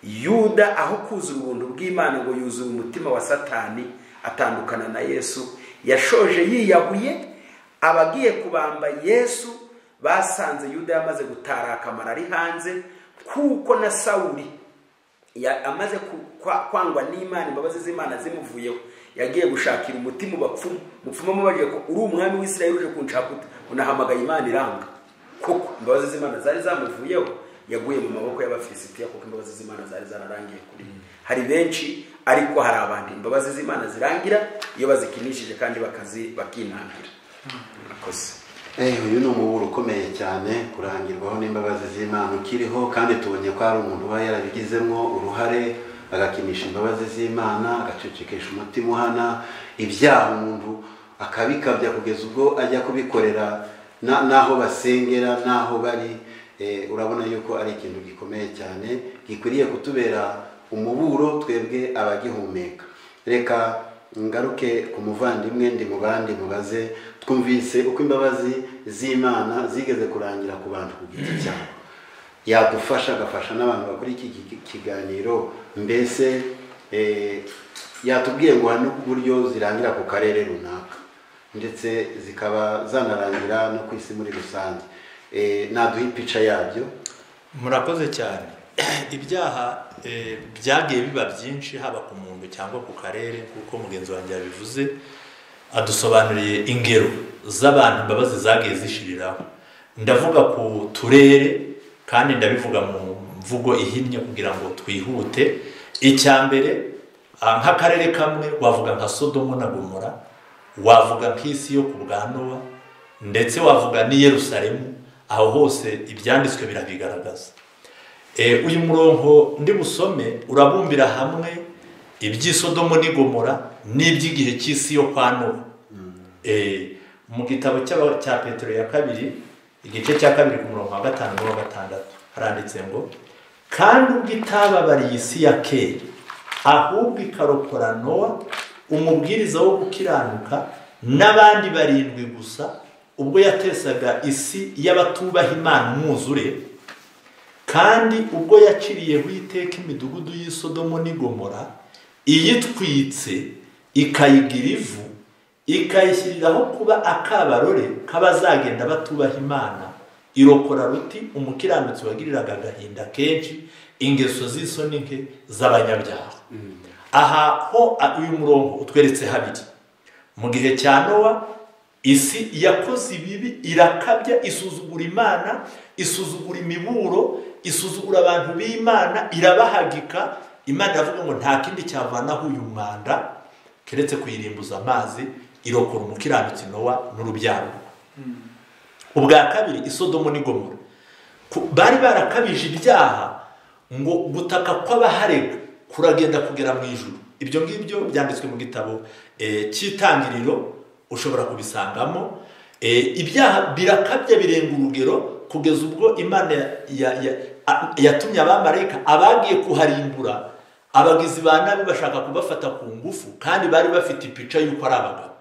yuda aho kuzura ubuntu bw'imana ngo yuzura umutima wa satani atandukana na yesu yashoje yiyahuye abagiye kubamba yesu basanze yuda yamaze gutaraka amara ari hanze kuko na sawuri ya- amaze ku- kwa- kwangwa n'imana imbabazi z'imana zimuvuyeho yagiye gushakira umutima ubapfumu mupfumu amubajije ko uri umwami w'isirayeli uje kunshaka ute unahamagaye imana iranga koko imbabazi z'imana zari zamuvuyeho yaguye mu maboko y'abafilisitiya kuko imbabazi z'imana zari zararangiye kuri we. hari benshi ariko hari abandi imbabazi z'imana zirangira iyo bazikinishije kandi bakazi bakinangira murakoze Eh, uyu ni umuburo ukomeye cyane kurangirwaho n'imbabazi z'imana ukiriho kandi tubonye ko hari umuntu uba yarabigizemo uruhare agakinisha imbabazi z'imana agacecekesha umutima uhana ibyaha umuntu akabikabya kugeza ubwo ajya kubikorera na- n'aho basengera n'aho bari Eh, urabona yuko ari ikintu gikomeye cyane gikwiriye kutubera umuburo twebwe abagihumeka reka ngaruke ku muvandimwe ndi mu bandi mubaze twumvise uko imbabazi z'imana zigeze kurangira ku bantu ku giti cyabo yadufasha agafasha n'abantu bakora iki ki- kiganiro mbese eh, yatubwiye ngo hari n'uburyo zirangira ku karere runaka ndetse zikaba zanarangira no ku isi muri rusange Eh, naduha ipica yabyo murakoze cyane ibyaha eh, byagiye biba byinshi haba ku muntu cyangwa ku karere kuko mugenzi wanjye yabivuze adusobanuriye ingero z'abantu imbabazi zagiye zishiriraho ndavuga ku turere kandi ndabivuga mu mvugo ihinnye kugira ngo twihute icya mbere ah, nk'akarere kamwe wavuga nka sodomo na gomora wavuga nk'isi yo ku bwa nowa ndetse wavuga n'i yerusalemu aho hose ibyanditswe birabigaragaza Eh, uyu murongo ndi busome urabumbira hamwe iby'isodomo n'igomora n'iby'igihe cy'isi yo kwa nowa Eh, mu gitabo cy'aba- cya petero ya kabiri igice cya kabiri ku murongo wa gatanu n'uwa gatandatu haranditse ngo kandi ubwo itababariye isi ya kera ahubwo ikarokora nowa umubwiriza wo gukiranuka n'abandi barindwi gusa ubwo yatesaga isi y'abatubaha imana umwuzure kandi ubwo yaciriyeho iteka imidugudu y'isodomo n'igomora iyitwitse ikayigira ivu ikayishyiriraho kuba akabarore k'abazagenda batubaha imana irokora ruti umukiranutsi wagiriraga agahinda kenshi ingeso z'isoni nke z'abanyabyaha aha ho a- uyu murongo utweretse habiri mu gihe cya nowa isi yakoze ibibi irakabya isuzugura imana isuzugura imiburo isuzugura abantu b'imana irabahagika imana iravuga ngo nta kindi cyavanaho uyu mwanda keretse kuyirimbuza amazi irokora umukiranutsi nowa n'urubyaro rwe. ubwa kabiri isodomo n'igomora Ku- bari barakabije ibyaha ngo gutaka kw'abaharega kuragenda kugera mu ijuru ibyo ngibyo byanditswe mu gitabo eh, cy'itangiriro ushobora kubisangamo Eh, ibyaha birakabya birenga urugero kugeza ubwo imana ya- ya- ya- a- yatumye abamarayika abagiye kuharimbura abagizi ba nabi bashaka kubafata ku ngufu kandi bari bafite ipica y'uko ari abagabo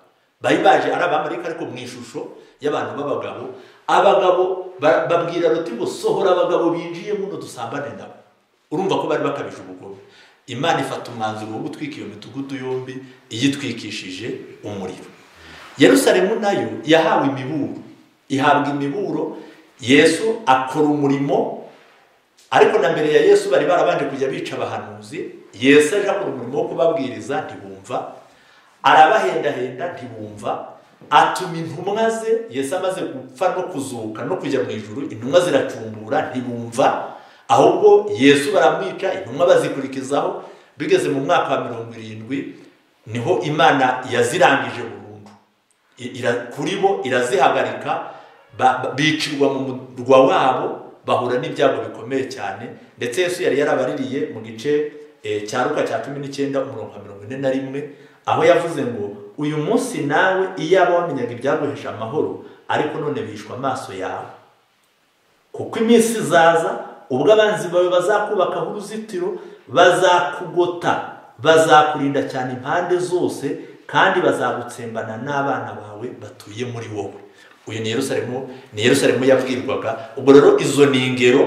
bari baje ari abamarayika ariko mu ishusho y'abantu b'abagabo abagabo ba- babwira ruti ngo sohora abagabo binjiye muno dusambane nabo urumva ko bari bakabije ubugome imana ifata umwanzuro wo gutwika iyo midugudu yombi iyitwikishije umuriro yerusalemu nayo yahawe imiburo ihabwa imiburo yesu akora umurimo ariko na mbere ya yesu bari barabanje kujya bica abahanuzi yesu aje akora umurimo wo kubabwiriza ntibumva arabahendahenda ntibumva atuma intumwa ze yesu amaze gupfa no kuzuka no kujya mu ijuru intumwa ziracumbura ntibumva ahubwo yesu baramwica intumwa bazikurikizaho bigeze mu mwaka wa mirongo irindwi niho imana yazirangije burundu I- ira- kuri bo irazihagarika ba- ba- bicirwa mu murwa wabo bahura n'ibyago bikomeye cyane ndetse yesu yari yarabaririye mu gice eh, cya ruka cya cumi n'icyenda umurongo wa mirongo ine na rimwe aho yavuze ngo uyu munsi nawe iyaba wamenyaga ibyaguhesha amahoro ariko none bihishwa amaso yawe kuko iminsi izaza ubwo abanzi bawe bazakubakaho uruzitiro bazakugota bazakurinda cyane impande zose kandi bazagutsembana n'abana bawe batuye muri wowe uyu ni yerusalemu ni yerusalemu yabwirwaga ubwo rero izo ni ingero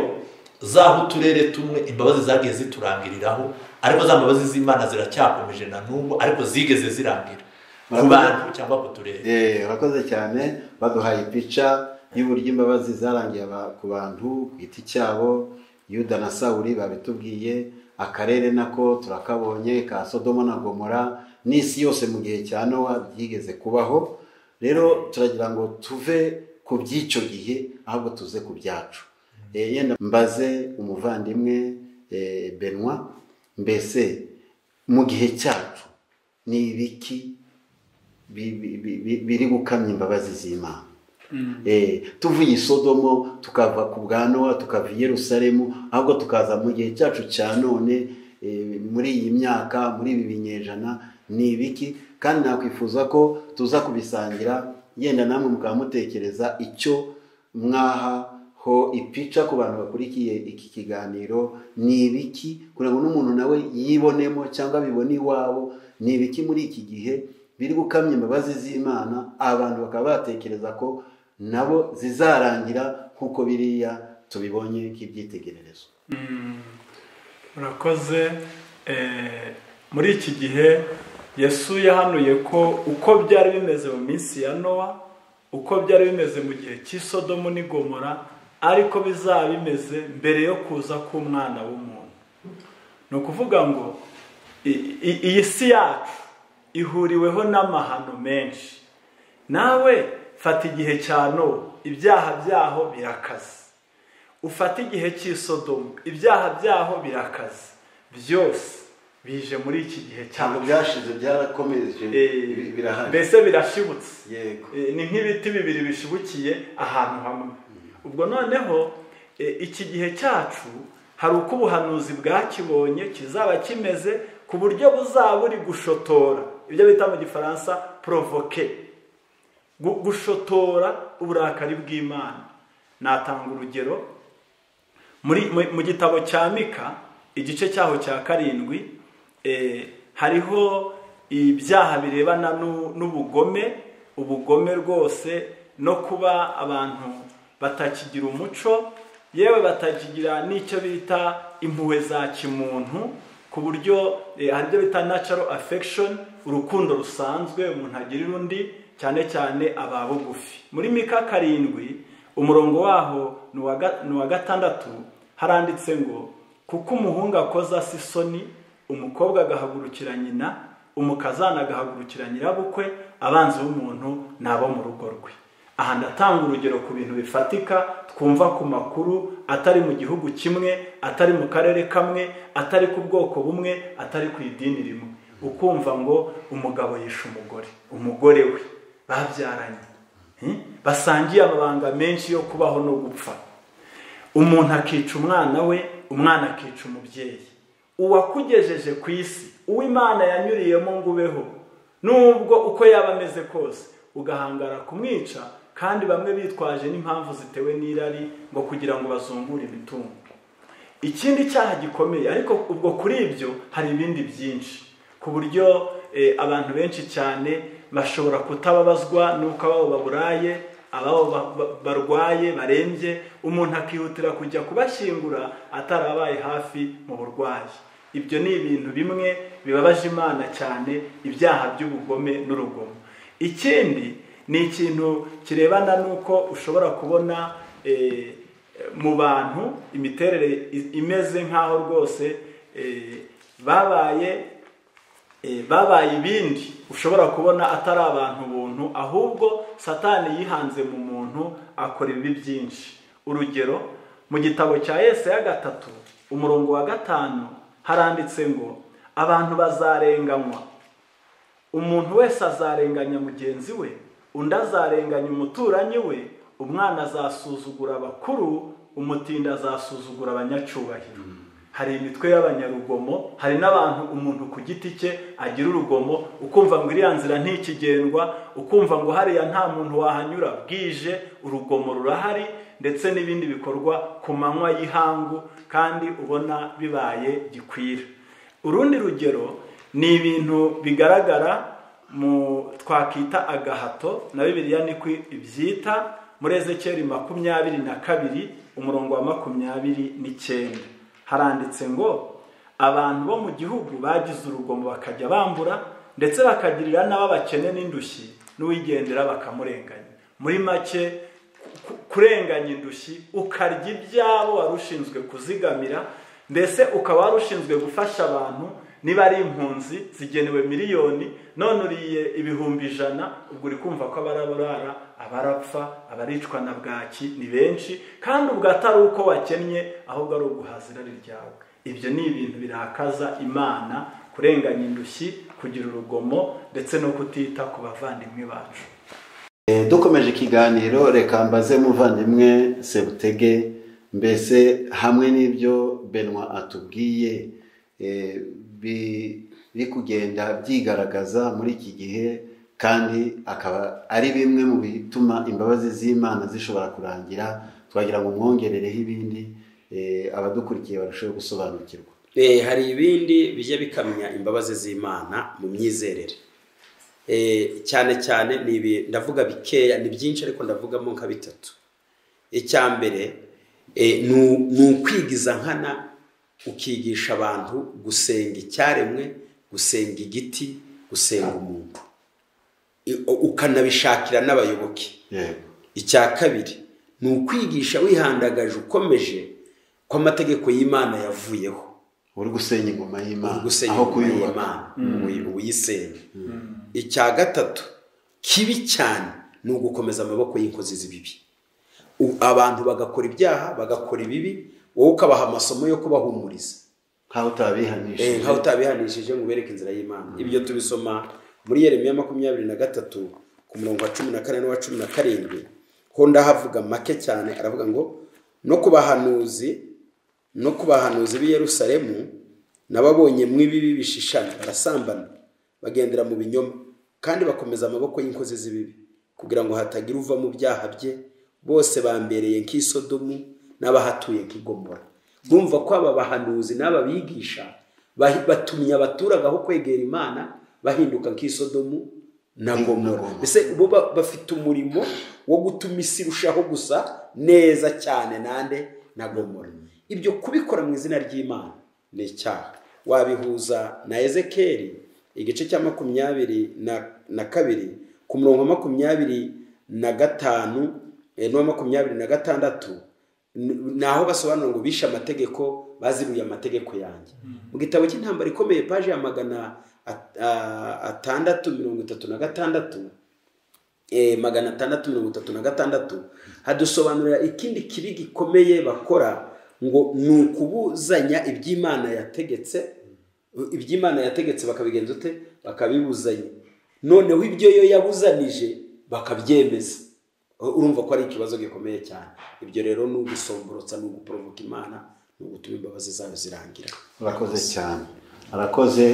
z'aho uturere tumwe imbabazi zagiye ziturangiriraho ariko za mbabazi z'imana ziracyakomeje na n'ubu ariko zigeze zirangira ku bantu cyangwa ku turere Eh, urakoze cyane baduhaye ipica y'uburyo imbabazi zarangiye aba- ku bantu ku giti cyabo yuda na sawuri babitubwiye akarere nako turakabonye ka sodomo na gomora n'isi yose mu gihe cya nowa byigeze kubaho rero turagira ngo tuve ku by'icyo gihe ahubwo tuze ku byacu Eh, yenda mbaze umuvandimwe eh, benwa mbese mu gihe cyacu ni ibiki bi- bi- bi- bi- biri gukamya imbabazi z'imana Eh, tuvuye isodomo tukava ku bwa nowa tukava i yerusalemu ahubwo tukaza mu gihe cyacu cya none eh, muri iyi myaka muri ibi binyejana ni ibiki kandi nakwifuza ko tuza kubisangira yenda namwe mukaba mutekereza icyo mwahaho ipica ku bantu bakurikiye iki kiganiro ni ibiki kugira ngo n'umuntu nawe yibonemo cyangwa bibone iwabo ni ibiki muri iki gihe biri gukamya imbabazi z'imana abantu bakaba batekereza ko nabo zizarangira nk'uko biriya tubibonye nk'ibyitegererezo murakoze eh, muri iki gihe yesu yahanuye ko uko byari bimeze mu minsi ya nowa uko byari bimeze mu gihe cy'isodomo n'igomora ariko bizaba bimeze mbere yo kuza k'umwana w'umuntu ni ukuvuga ngo i- i- iyi si yacu ihuriweho n'amahano menshi nawe fata igihe cya nowa ibyaha byaho birakaze ufate igihe cy'isodomu ibyaha byaho birakaze byose bije muri iki gihe cyane ntabwo byashize byarakomeje Eh, birahari mbese birashibutse yego Eh, ni nk'ibiti bibiri bishibukiye ahantu hamwe ubwo noneho eh, iki gihe cyacu hari uko ubuhanuzi bwakibonye kizaba kimeze ku buryo buzaba buri gushotora ibyo bita mu gifaransa porovoke Gu- gushotora uburakari bw'imana natanga urugero muri mu- mu gitabo cya mika igice cyaho cya karindwi eh, hariho ibyaha birebana n'u- n'ubugome ubugome rwose no kuba abantu batakigira umuco yewe batakigira n'icyo bita impuhwe za kimuntu ku buryo eh, hari ibyo bita natural affection urukundo rusanzwe umuntu agirira undi cyane cyane aba bugufi muri mika karindwi umurongo waho ni uwa ga- ni uwa gatandatu haranditse ngo kuko umuhungu akoze asa isoni umukobwa agahagurukira nyina umukazana agahagurukira nyirabukwe abanzi b'umuntu ni abo mu rugo rwe aha ndatanga urugero ku bintu bifatika twumva ku makuru atari mu gihugu kimwe atari mu karere kamwe atari ku bwoko bumwe atari ku idini rimwe ukumva ngo umugabo yishe umugore umugore we babyaranye Hmm? basangiye amabanga menshi yo kubaho no gupfa umuntu akica umwana we umwana akica umubyeyi uwakugejeje ku isi uwo imana yanyuriyemo ngo ubeho nubwo uko yaba ameze kose ugahangara kumwica kandi bamwe bitwaje n'impamvu zitewe n'irari ngo kugira ngo bazungure imitungo ikindi cyaha gikomeye ariko ubwo kuri ibyo hari ibindi byinshi ku buryo eh, abantu benshi cyane bashobora kutababazwa n'uko ababo baburaye ababo ba- ba- barwaye barembye umuntu akihutira kujya kubashyingura atarabaye hafi mu burwayi ibyo ni ibintu bimwe bibabaje imana cyane ibyaha by'ubugome n'urugomo ikindi ni ikintu kirebana n'uko ushobora kubona eh, mu bantu imiterere i- imeze nk'aho rwose eh, babaye eh, babaye ibindi ushobora kubona atari abantu buntu ahubwo satani yihanze mu muntu akora ibibi byinshi urugero mu gitabo cya yese ya gatatu umurongo wa gatanu haranditse ngo abantu bazarenganywa umuntu wese azarenganya mugenzi we undi azarenganya umuturanyi we umwana azasuzugura abakuru umutindi azasuzugura abanyacyubahiro hari imitwe y'abanyarugomo hari n'abantu umuntu ku giti cye agira urugomo ukumva ngo iriya nzira ntikigendwa ukumva ngo hariya nta muntu wahanyura bwije urugomo rurahari ndetse n'ibindi bikorwa ku manywa y'ihangu kandi ubona bibaye gikwira urundi rugero ni ibintu bigaragara mu twakita agahato na bibiliya niko ibyita muri ezekeri makumyabiri na kabiri umurongo wa makumyabiri n'icyenda haranditse ngo abantu bo mu gihugu bagize urugomo bakajya bambura ndetse bakagirira n'ababakene n'indushyi n'uwigendera bakamurenganya muri make ku- kurenganya indushyi ukarya ibyabo wari ushinzwe kuzigamira mbese ukaba wari ushinzwe gufasha abantu niba ari impunzi zigenewe miliyoni none uriye ibihumbi ijana ubwo uri kumva ko abaraburara abarapfa abaricwa na bwaki ni benshi kandi ubwo atari uko wakennye ahubwo ari uguhaza irari ryawe ibyo ni ibintu birakaza imana kurenganya indushyi kugira urugomo ndetse no kutita ku bavandimwe bacu Eh, dukomeje ikiganiro reka mbaze muvandimwe sebutege mbese hamwe n'ibyo benwa atubwiye eh, bi- biri kugenda byigaragaza muri iki gihe kandi akaba ari bimwe mu bituma imbabazi z'imana zishobora kurangira twagira ngo mwongerereho ibindi eh, abadukurikiye barusheho gusobanukirwa Eh, hari ibindi bijya bikamya imbabazi z'imana mu myizerere Eh, cyane cyane ni ibi- ndavuga bikeya ni byinshi ariko ndavugamo nka bitatu icya mbere eh, ni u- ni ukwigiza nkana ukigisha abantu gusenga icyaremwe gusenga igiti gusenga umuntu I- ukanabishakira n'abayoboke yego icya kabiri ni ukwigisha wihandagaje ukomeje ko amategeko y'imana yavuyeho uri gusenya ingoma y'imana gusenya aho ingoma kuyubaka y'Imana, uyi- uyisenya icya gatatu kibi cyane ni ugukomeza amaboko y'inkozi z'ibibi U- abantu bagakora ibyaha bagakora ibibi wowe ukabaha amasomo yo kubahumuriza nk'aho utabihanishije nkaho utabihanishije ngo ubereke inzira y'imana ibyo tubisoma muri yeremiya makumyabiri na gatatu ku murongo wa cumi na kane n'uwa cumi na karindwi ho ndahavuga make cyane aravuga ngo no ku bahanuzi no ku bahanuzi b'i yerusalemu nababonye mw'ibibi bishishana barasambana bagendera mu binyoma kandi bakomeza amaboko y'inkozi z'ibibi kugira ngo hatagira uva mu byaha bye bose bambereye nk'isodomu n'abahatuye nk'igomora mwumva ko aba bahanuzi n'aba bigisha bahi- batumye abaturage aho kwegera imana bahinduka nk'isodomu na gomora mbese bo ba- bafite umurimo wo gutuma isi irushaho gusa neza cyane nande na gomora ibyo kubikora mu izina ry'imana ni icyaha wabihuza na ezekeri igice cya makumyabiri na, na kabiri ku murongo wa makumyabiri na gatanu eh, n'uwa makumyabiri na gatandatu ni aho basobanura ngo bishe amategeko bazibuye amategeko yanjye mu gitabo cy'intambara ikomeye paje ya magana at- a- atandatu mirongo itatu na gatandatu eh, magana atandatu mirongo itatu na gatandatu hadusobanurira ikindi kibi gikomeye bakora ngo ni ukubuzanya iby'imana yategetse iby'imana yategetse bakabigenza ute bakabibuzanya noneho ibyo yo yabuzanije bakabyemeza urumva ko ari ikibazo gikomeye cyane ibyo rero ni ugusomborotsa ni uguporovoka imana ni ugutuma imbabazi zayo zirangira arakoze cyane arakoze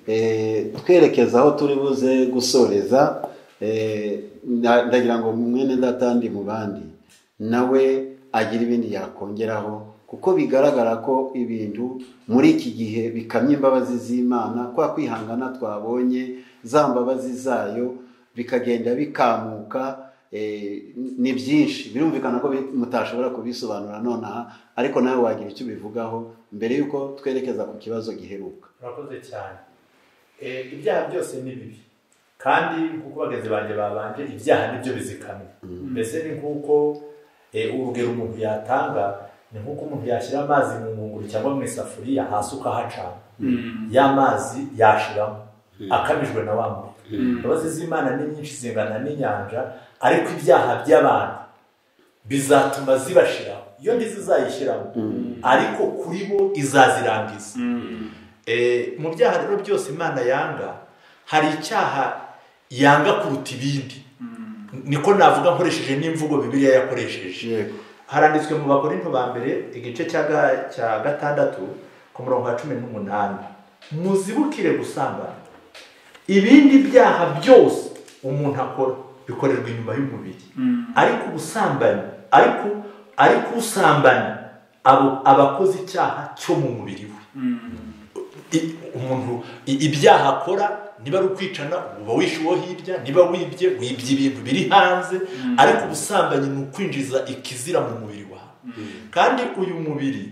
eh, twerekeza aho turi buze gusoreza eh, na- ndagira ngo mwene data ndi mu bandi nawe agira ibindi yakongeraho kuko bigaragara ko ibintu muri iki gihe bikamye imbabazi z'imana kwa kwihangana twabonye za mbabazi zayo bikagenda bikamuka eh, ni byinshi birumvikana ko bi- mutashobora kubisobanura nonaha ariko nawe wagira icyo ubivugaho mbere y'uko twerekeza ku kibazo giheruka murakoze cyane Eh, ibyaha byose ni bibi kandi nk'uko bagenzi banjye babanje ibyaha nibyo bizikamye mbese ni nk'uko eh, urugero umuntu yatanga ni nk'uko umuntu yashyira amazi mu ngunguru cyangwa mu isafuriya hasi ukahacana ya mazi yashiramo akamijwe na wa muntu imbabazi z'imana ni nyinshi zingana n'inyanja ariko ibyaha by'abantu bizatuma zibashiraho iyo ntizizayishyiramo ariko kuri bo izazirangiza Eh, mu byaha rero byose imana yanga hari icyaha yanga kuruta ibindi niko navuga nkoresheje n'imvugo bibiliya yakoresheje Yego. haranditswe mu bakorinto ba mbere igice cya ga- cya gatandatu ku murongo wa cumi n'umunani muzibukire gusambana ibindi byaha byose umuntu akora bikorerwa inyuma y'umubiri ariko ubusambanyi ariko ariko usambanyi abo- aba akoze icyaha cyo mu mubiri we i- umuntu i- ibyaha akora niba ari ukwicana uba wishe uwo hirya niba wibye wibye ibintu biri hanze ariko ubusambanyi ni ukwinjiza ikizira mu mubiri wawe kandi uyu mubiri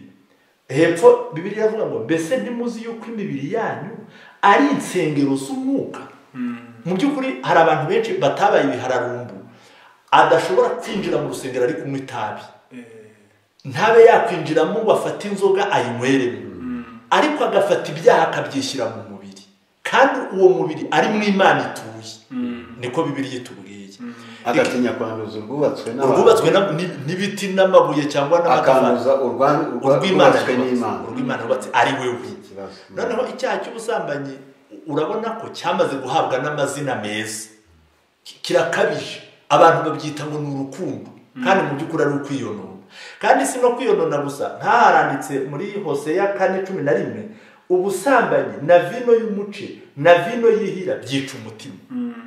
hepfo bibiri iravuga ngo mbese ntimuzi yuko imibiri yanyu ari insengero z'umwuka mu by'ukuri hari abantu benshi batabaye ibihararumbu adashobora kwinjira mu rusengero ari kunywa itabi ntabe yakwinjiramo ngo afate inzoga ayinyweremo ariko agafata ibyaha akabyishyira mu mubiri kandi uwo mubiri ari mu imana ituye niko bibiriya itubwiye agatinya kwanduza urwubatswe n'abantu, urwubatswe na- ni- n'ibiti n'amabuye cyangwa n'amatafari akanduza urwa- urwa- urw'imana urwubatswe yubatse, n'imana urw'imana yubatse ari wewe Ikibazo. noneho icyaha cy'ubusambanyi u- urabona ko cyamaze guhabwa n'amazina meza Ki- kirakabije abantu babyita ngo ni urukundo kandi mu by'ukuri ari ukwiyonona kandi si no kwiyonona gusa ntaharanditse muri hoseya kane cumi na rimwe ubusambanyi na vino y'umuce na vino yihira byica umutima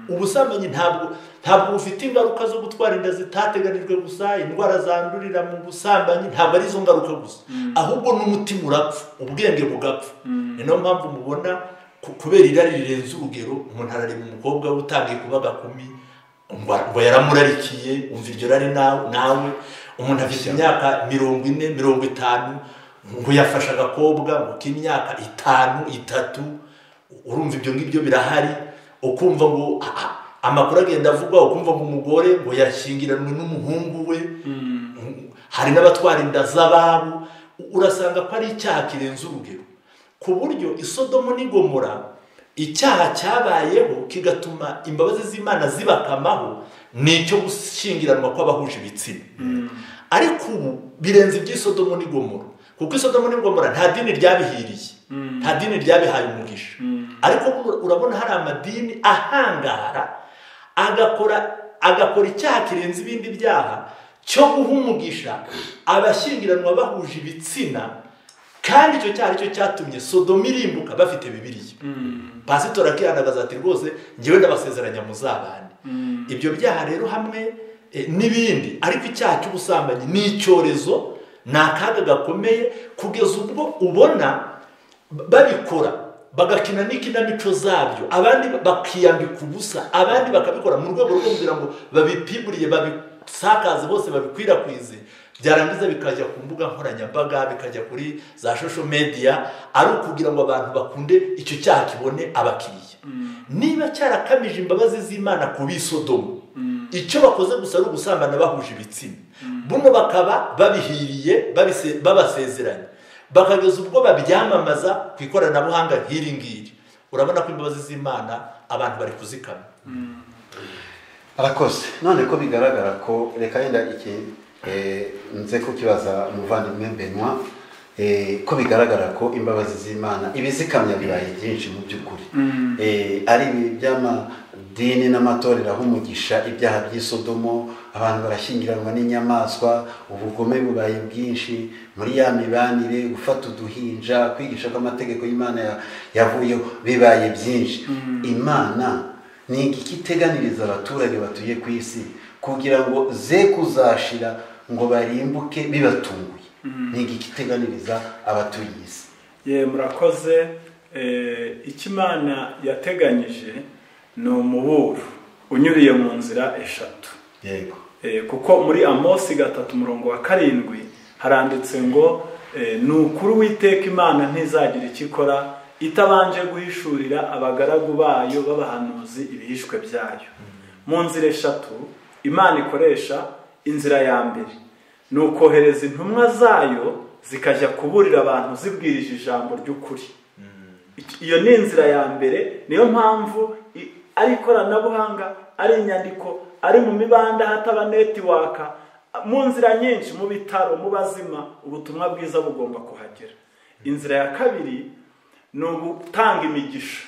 ubusambanyi ntabwo ntabwo bufite ingaruka zo gutwara inda zitateganijwe gusa indwara zandurira mu busambanyi ntabwo ari izo ngaruka gusa ahubwo n'umutima urapfa ubwenge bugapfa ni nayo mpamvu mubona ku- kubera irari rirenze urugero umuntu arareba umukobwa we utangiye kuba gakumi ngo ngo yaramurarikiye umva iryo rari nawe nawe umuntu afite imyaka mirongo ine mirongo itanu ngo yafashe agakobwa ngo k'imyaka itanu itatu urumva ibyo ngibyo birahari ukumva ngo ah, ah, amakuru agenda avugwa ukumva ngo umugore ngo yashyingiranwe n'umuhungu we hari n'abatwara inda z'ababo urasanga ko ari icyaha kirenze urugero ku buryo isodomo n'igomora icyaha cyabayeho kigatuma imbabazi z'imana zibakamaho ni icyo gushyingiranwa kw'abahuje ibitsina ariko ubu birenze iby'isodomo n'igomora kuko isodomo n'igomora nta dini ryabihiriye nta dini ryabihaye umugisha ariko ur- urabona hari amadini ahangara agakora agakora icyaha kirenze ibindi byaha cyo guha umugisha abashyingiranwa bahuje ibitsina kandi icyo cyaha aricyo cyatumye sodomu irimbuka bafite bibiriya pasitori akihandagaza ati rwose ngewe ndabasezeranya muzabane ibyo byaha rero hamwe eh, n'ibindi ariko icyaha cy'ubusambanyi ni icyorezo ni akaga gakomeye kugeza ubwo ubona ba- babikora bagakina n'ikinamico zabyo abandi bakiyambika ubusa abandi bakabikora mu rwego rwo kugira ngo babipimuriye babisakaze bose babikwirakwize byarangiza bikajya ku mbuga nkoranyambaga bikajya kuri za shosho mediya ari ukugira ngo abantu bakunde icyo cyaha kibone abakiriya niba cyarakamije imbabazi z'imana ku bisodomu icyo bakoze gusa ari ugusambana bahuje ibitsina buno bakaba babihiriye babise- babasezeranye bakageza ubwo babyamamaza ku ikoranabuhanga nk'iri ngiri urabona ko imbabazi z'imana abantu bari kuzikama arakoze none ko bigaragara ko reka yenda iki eh, nze kukibaza umuvandimwe benwa eh, ko bigaragara ko imbabazi z'imana ibizikamya birayi byinshi mu by'ukuri Eh, ari ibi by'amadini n'amatorero aho umugisha ibyaha by'isodomo abantu barashyingiranwa n'inyamaswa ubugome bubaye bwinshi muri ya mibanire gufata uduhinja kwigisha ko amategeko y'imana ya- yavuyeho bibaye byinshi imana ni iki iteganiriza abaturage batuye ku isi kugira ngo ze kuzashira ngo barimbuke bibatunguye ni iki iteganiriza abatuye isi ye murakoze Eh, icyo imana yateganyije ni umuburo unyuriye mu nzira eshatu yego Eh, kuko muri amosi gatatu umurongo wa karindwi haranditse ngo eh, ni ukuri witeka imana ntizagira icyo ikora itabanje guhishurira abagaragu bayo b'abahanuzi ibihishwe byayo mu nzira eshatu imana ikoresha inzira ya mbere ni ukohereza intumwa zayo zikajya kuburira abantu zibwirije ijambo ry'ukuri Iki- iyo ni inzira ya mbere niyo mpamvu i- ari ikoranabuhanga ari inyandiko ari mu mibanda hataba netiwaka mu nzira nyinshi mu bitaro mu bazima ubutumwa bwiza bugomba kuhagera inzira ya kabiri ni ugutanga imigisha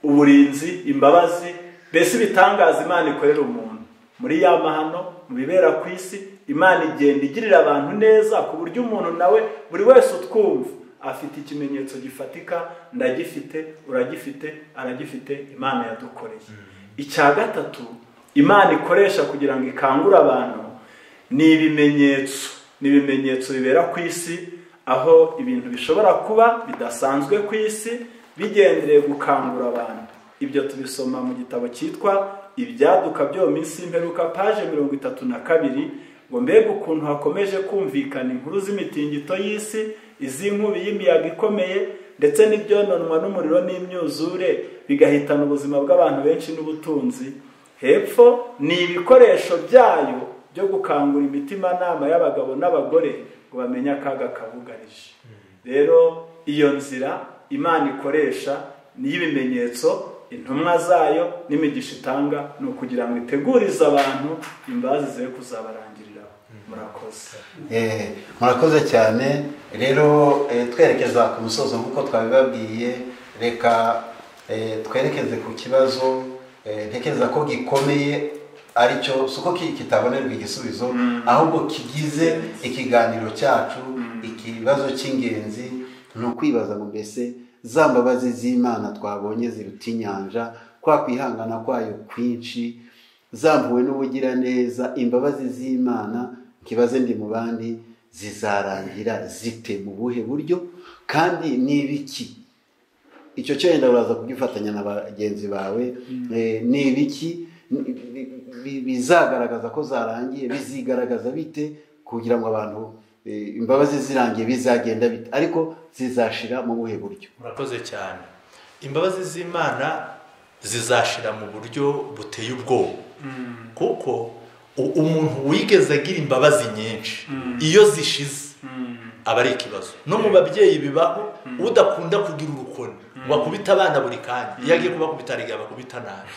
uburinzi imbabazi mbese ibitangaza imana ikorera umuntu muri ya mahano mu bibera ku isi imana igenda igirira abantu neza ku buryo umuntu nawe buri wese utwumva afite ikimenyetso gifatika ndagifite uragifite aragifite imana yadukoreye icya gatatu imana ikoresha kugira ngo ikangure abantu ni ibimenyetso ni ibimenyetso bibera ku isi aho ibintu bishobora kuba bidasanzwe ku isi bigendereye gukangura abantu ibyo tubisoma mu gitabo cyitwa ibyaduka byo mu minsi y'imperuka paje mirongo itatu na kabiri ngo mbega ukuntu hakomeje kumvikana inkuru z'imitingito y'isi iz'inkubi y'imiyaga ikomeye ndetse n'ibyononwa n'umuriro n'imyuzure bigahitana ubuzima bw'abantu benshi n'ubutunzi hepfo ni ibikoresho byayo byo gukangura imitimanama y'abagabo n'abagore ngo bamenye akaga kabugarije rero iyo nzira imana ikoresha ni iy'ibimenyetso intumwa zayo n'imigisha itanga ni ukugira ngo itegurize abantu imbazi ze kuzabarangiriraho murakoze Eh, murakoze cyane rero eh, twerekeza ku musozo nk'uko twabibabwiye reka eh, twerekeze ku kibazo eh, ntekereza ko gikomeye aricyo si uko ki- kitabonerwa igisubizo ahubwo kigize ikiganiro cyacu ikibazo cy'ingenzi ni ukwibaza ngo mbese za mbabazi z'imana twabonye ziruta inyanja kwa kwihangana kwayo kwinshi zambuwe n'ubugiraneza imbabazi z'imana nkibaze ndi mu bandi zizarangira zite mu buhe buryo kandi ni ibiki icyo cyo yenda uraza kugifatanya na bagenzi bawe Eh, ni ibiki Ni- bi- bi- bizagaragaza ko zarangiye bizigaragaza bite kugira ngo abantu eh, imbabazi zirangiye bizagenda bite ariko zizashira mu buhe buryo murakoze cyane imbabazi z'imana zizashira mu buryo buteye ubwoba kuko u- umuntu wigeze agira imbabazi nyinshi iyo zishize aba ari ikibazo no mu babyeyi bibaho udakunda kugira urukoni ngo akubite abana buri kanya iyo agiye kubakubita hari igihe abakubita nabi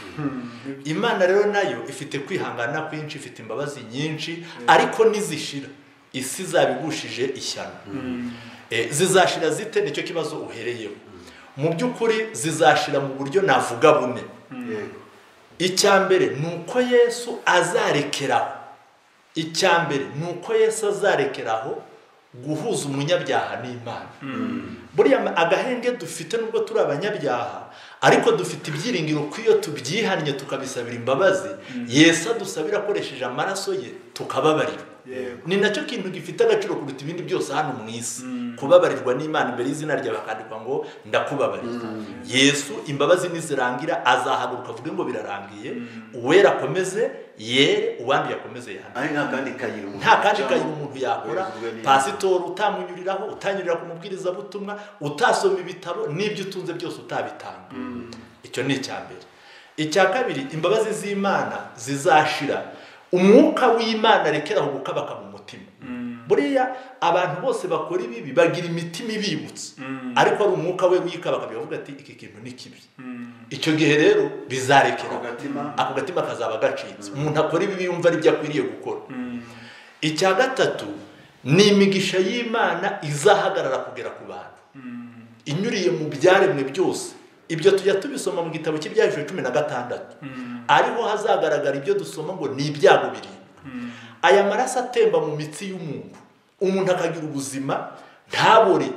imana rero nayo ifite kwihangana kwinshi ifite imbabazi nyinshi ariko nizishira isi zabigushije ishyano Eh, zizashira zite nicyo kibazo uhereyeho mu by'ukuri zizashira mu buryo navuga bune icya mbere ni uko yesu azarekeraho icya mbere ni uko yesu azarekeraho guhuza umunyabyaha n'imana buriya ma- agahenge dufite nubwo turi abanyabyaha ariko dufite ibyiringiro ko iyo tubyihannye tukabisabira imbabazi yesu adusabira akoresheje amaraso ye tukababarirwa Yego. ni nacyo kintu gifite agaciro kuruta ibindi byose hano mu isi kubabarirwa n'imana imbere y'izina rya bakandikwa ngo ndakubabarira yesu imbabazi nizirangira azahaguruka avuge ngo birarangiye uwera akomeze yere uwanduye akomeze yandure ari nta kandi kayira umuntu nta kandi acamo. kayira umuntu yakora Bivugwa n'Imana. pasitori utamunyuriraho utanyurira ku mubwirizabutumwa utasoma ibitabo n'ibyo utunze byose utabitanga icyo ni icya mbere icya kabiri imbabazi z'imana zizashira umwuka w'imana rekeraho gukabaka mu mutima buriya abantu bose bakora ibibi bagira imitima ibibutse ariko ari umwuka we wikabaka bikavuga ati iki kintu ni kibi icyo gihe rero bizarekeraho Ako gatima. ako gatima kazaba gacitse umuntu akora ibibi yumva aribyo akwiriye gukora icya gatatu ni imigisha y'imana izahagarara kugera ku bantu inyuriye mu byaremwe byose ibyo tujya tubisoma mu gitabo cy'ibyahishwe cumi na gatandatu ariho hazagaragara ibyo dusoma ngo ni ibyago birindwi aya maraso atemba mu mitsi y'umuntu umuntu akagira ubuzima ntabore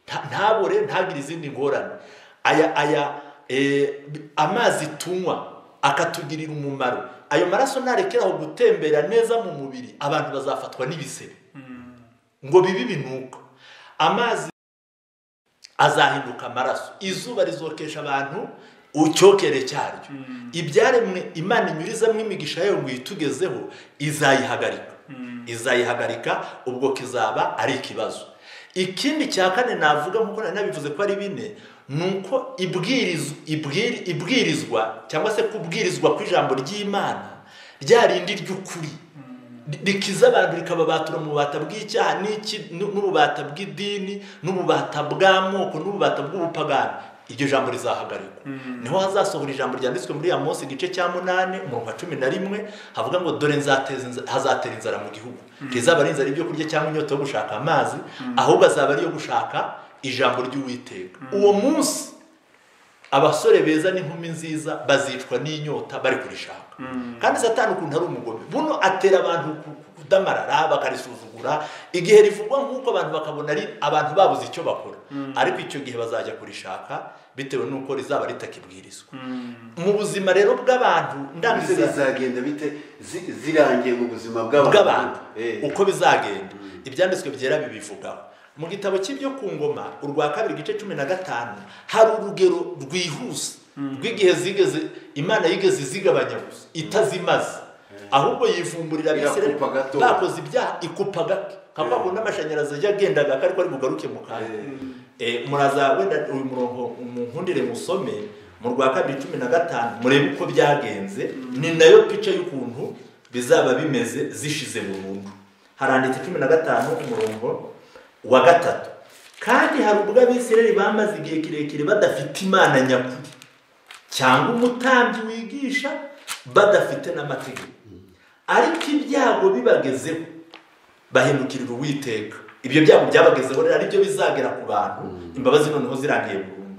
nta- ntabore ntagire izindi ngorane aya aya eh, amazi tunywa akatugirira umumaro ayo maraso narekeraho gutembera neza mu mubiri abantu bazafatwa n'ibisebe ngo bibe ibinuka amazi azahinduka amaraso izuba rizokesha abantu ucyokere cyaryo ibyaremwe imana inyurizamo imigisha yayo ngo iyitugezeho izayihagarika izayihagarika ubwo kizaba ari ikibazo ikindi cya kane navuga nkuko nari nabivuze ko ari bine ni uko ibwiriz- ibwiri- ibwirizwa cyangwa se kubwirizwa kw'ijambo ry'imana rya rindi ry'ukuri rikiza abantu rikababatura mu bubata bw'icyaha n'iki- n'u- n'ububata bw'idini n'ububata bw'amoko n'ububata bw'ubupagani iryo jambo rizahagarikwa niho hazasohora ijambo ryanditswe muri ya munsi igice cya munani umurongo wa cumi na rimwe havuga ngo dore nzateza inza- hazatera inzara mu gihugu rizaba ari inzara y'ibyo kurya cyangwa inyota yo gushaka amazi ahubwo azaba ariyo gushaka ijambo ry'uwiteka uwo munsi abasore beza n'inkumi nziza bazicwa n'inyota bari kurishaka kandi satani ukuntu ari umugome buno atera abantu ku- ku- kudamarara bakarisuzugura igihe rivugwa nk'uko abantu bakabona ari abantu babuze icyo bakora ariko icyo gihe bazajya kurishaka bitewe n'uko rizaba ritakibwirizwa mu buzima rero bw'abantu mbese ndangiza zizagenda bite zi- zirangiye mu buzima bw'abantu bw'abantu Eh. uko bizagenda ibyanditswe byera bibivugaho mu gitabo cy'ibyo ku ngoma urwa kabiri igice cumi na gatanu hari urugero rwihuse rw'igihe zigeze imana yigeze izigabanya gusa itazimaze ahubwo yivumburira abisirayeli Irakupa gato. bakoze ibyaha ikupa gake nka kwa kundi amashanyarazi ajya agenda gake ariko ari bugaruke mu kanya Eh, muraza wenda uyu murongo umunkundire musome mu rwa kabiri cumi na gatanu murebe uko byagenze ni nayo pica y'ukuntu bizaba bimeze zishize burundu haranditse cumi na gatanu umurongo wa gatatu kandi hari ubwo abisirayeli bamaze igihe kirekire badafite imana nyakuri cyangwa umutambyi wigisha badafite n'amategeko ariko ibyago bibagezeho bahindukirira uwiteka ibyo byago byabagezeho rero ari byo bizagera ku bantu imbabazi noneho zirangiye burundu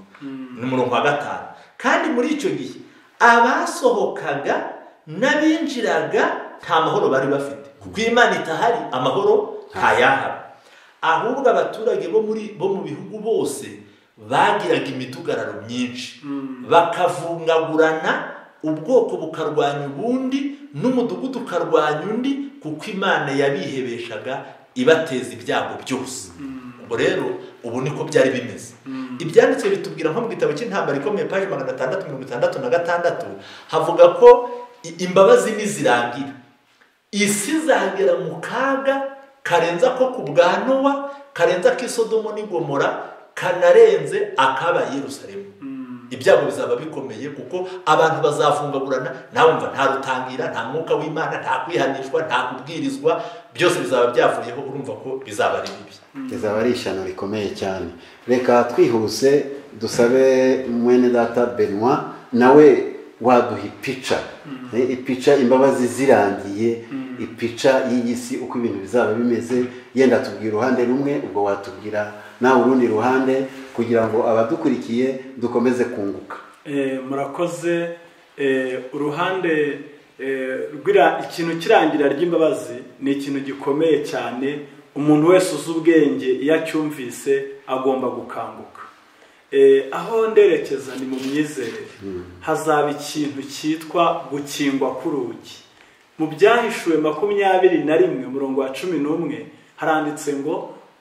ni umurongo wa gatanu kandi muri icyo gihe abasohokaga n'abinjiraga nta mahoro bari bafite kuko iyo imana itahari amahoro ntayahaba ahubwo abaturage bo muri bo mu bihugu bose bagiraga imidugararo myinshi bakavungagurana ubwoko bukarwanya ubundi n'umudugudu ukarwanya undi kuko imana yabihebeshaga ibateza ibyago byose ubwo rero ubu niko byari bimeze ibyanditswe bitubwira nko mu gitabo cy'intambara ikomeye paji magana atandatu mirongo itandatu na gatandatu havuga ko i- imbabazi nizirangira isi izagera mu kaga karenze ako ku bwa nowa karenze ako isodomo n'igomora kanarenze akaba yerusalemu ibyago bizaba bikomeye kuko abantu bazafungagurana nabumva nta rutangira nta mwuka w'imana nta kwihanishwa nta kubwirizwa byose bizaba byavuyeho urumva ko bizaba ari bibi rizaba ari ishyano rikomeye cyane reka twihuse dusabe mwene data benwa nawe waduha ipica Eh, ipica imbabazi zirangiye ipica y'iyi si uko ibintu bizaba bimeze yenda tubwira uruhande rumwe ubwo watubwira nawe urundi ruhande kugira ngo abadukurikiye dukomeze kunguka Eh, murakoze Eh, uruhande eh, rw'ira- ikintu cy'irangira ry'imbabazi ni ikintu gikomeye cyane umuntu wese uzi ubwenge iyo acyumvise agomba gukanguka Eh, aho nderekeza ni mu myizerere hazaba ikintu cyitwa gukingwa k'urugi mu byahishuwe makumyabiri na rimwe umurongo wa cumi n'umwe haranditse ngo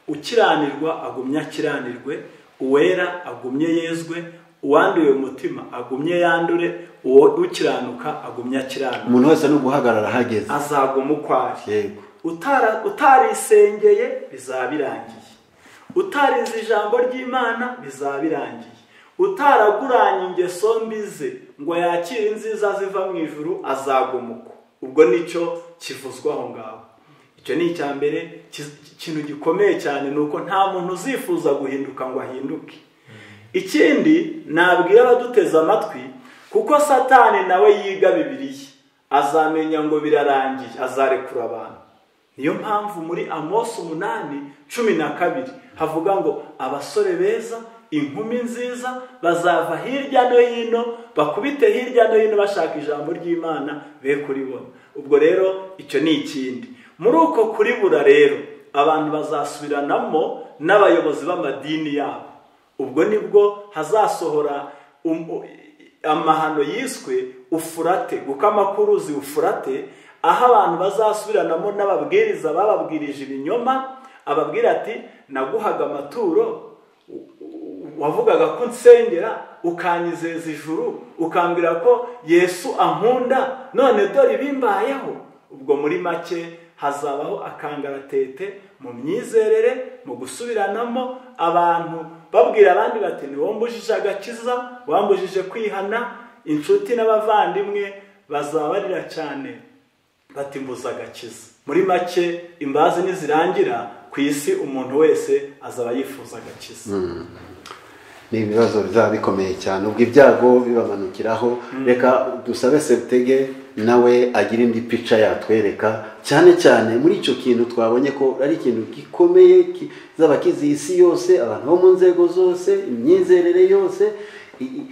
ukiranirwa agumye akiranirwe uwera agumye yezwe uwanduye umutima agumye yandure uwo ukiranuka agumye akiranuka umuntu wese ni uguhagarara ahageze azaguma uko ari yego Utara- utarisengeye bizaba birangiye utarize ijambo ry'imana bizaba birangiye utaraguranye ingeso mbi ze ngo yakire inziza ziva mu ijuru azagumuka ubwo nicyo kivuzwa aho ngaho icyo ni icya mbere ki- ikintu gikomeye cyane ni uko nta muntu uzifuza guhinduka ngo ahinduke ikindi nabwira abaduteze amatwi kuko satani nawe yiga bibiliya azamenya ngo birarangiye azarekura abantu niyo mpamvu muri amosi umunani cumi na kabiri havuga ngo abasore beza inkumi nziza bazava hirya no hino bakubite hirya no hino bashaka ijambo ry'imana be kuribona ubwo rero icyo ni ikindi muri uko kuribura rero abantu bazasubiranamo n'abayobozi b'amadini yabo ubwo nibwo hazasohora um- u- amahano yiswe ufurate gukama k'uruzi ufurate aho abantu bazasubiranamo n'ababwiriza bababwirije ibinyoma ababwira ati naguhaga amaturo wavugaga ko nsengera ukanyizeza ijuru ukambwira ko yesu ankunda none dore ibimbayeho ubwo muri make hazabaho akangaratete mu myizerere mu gusubiranamo abantu babwira abandi bati ntiwombujije agakiza wambujije kwihana inshuti n'abavandimwe bazabarira cyane bati mbuza agakiza muri make imbazi nizirangira ku isi umuntu wese azaba yifuza agakiza ni ibibazo bizaba bikomeye cyane ubwo ibyago bibamanukiraho reka dusabe septege nawe agira indi pica yatwereka cyane cyane muri icyo kintu twabonye ko ari ikintu gikomeye ki- zaba kiziye isi yose abantu bo mu nzego zose imyizerere yose i- i-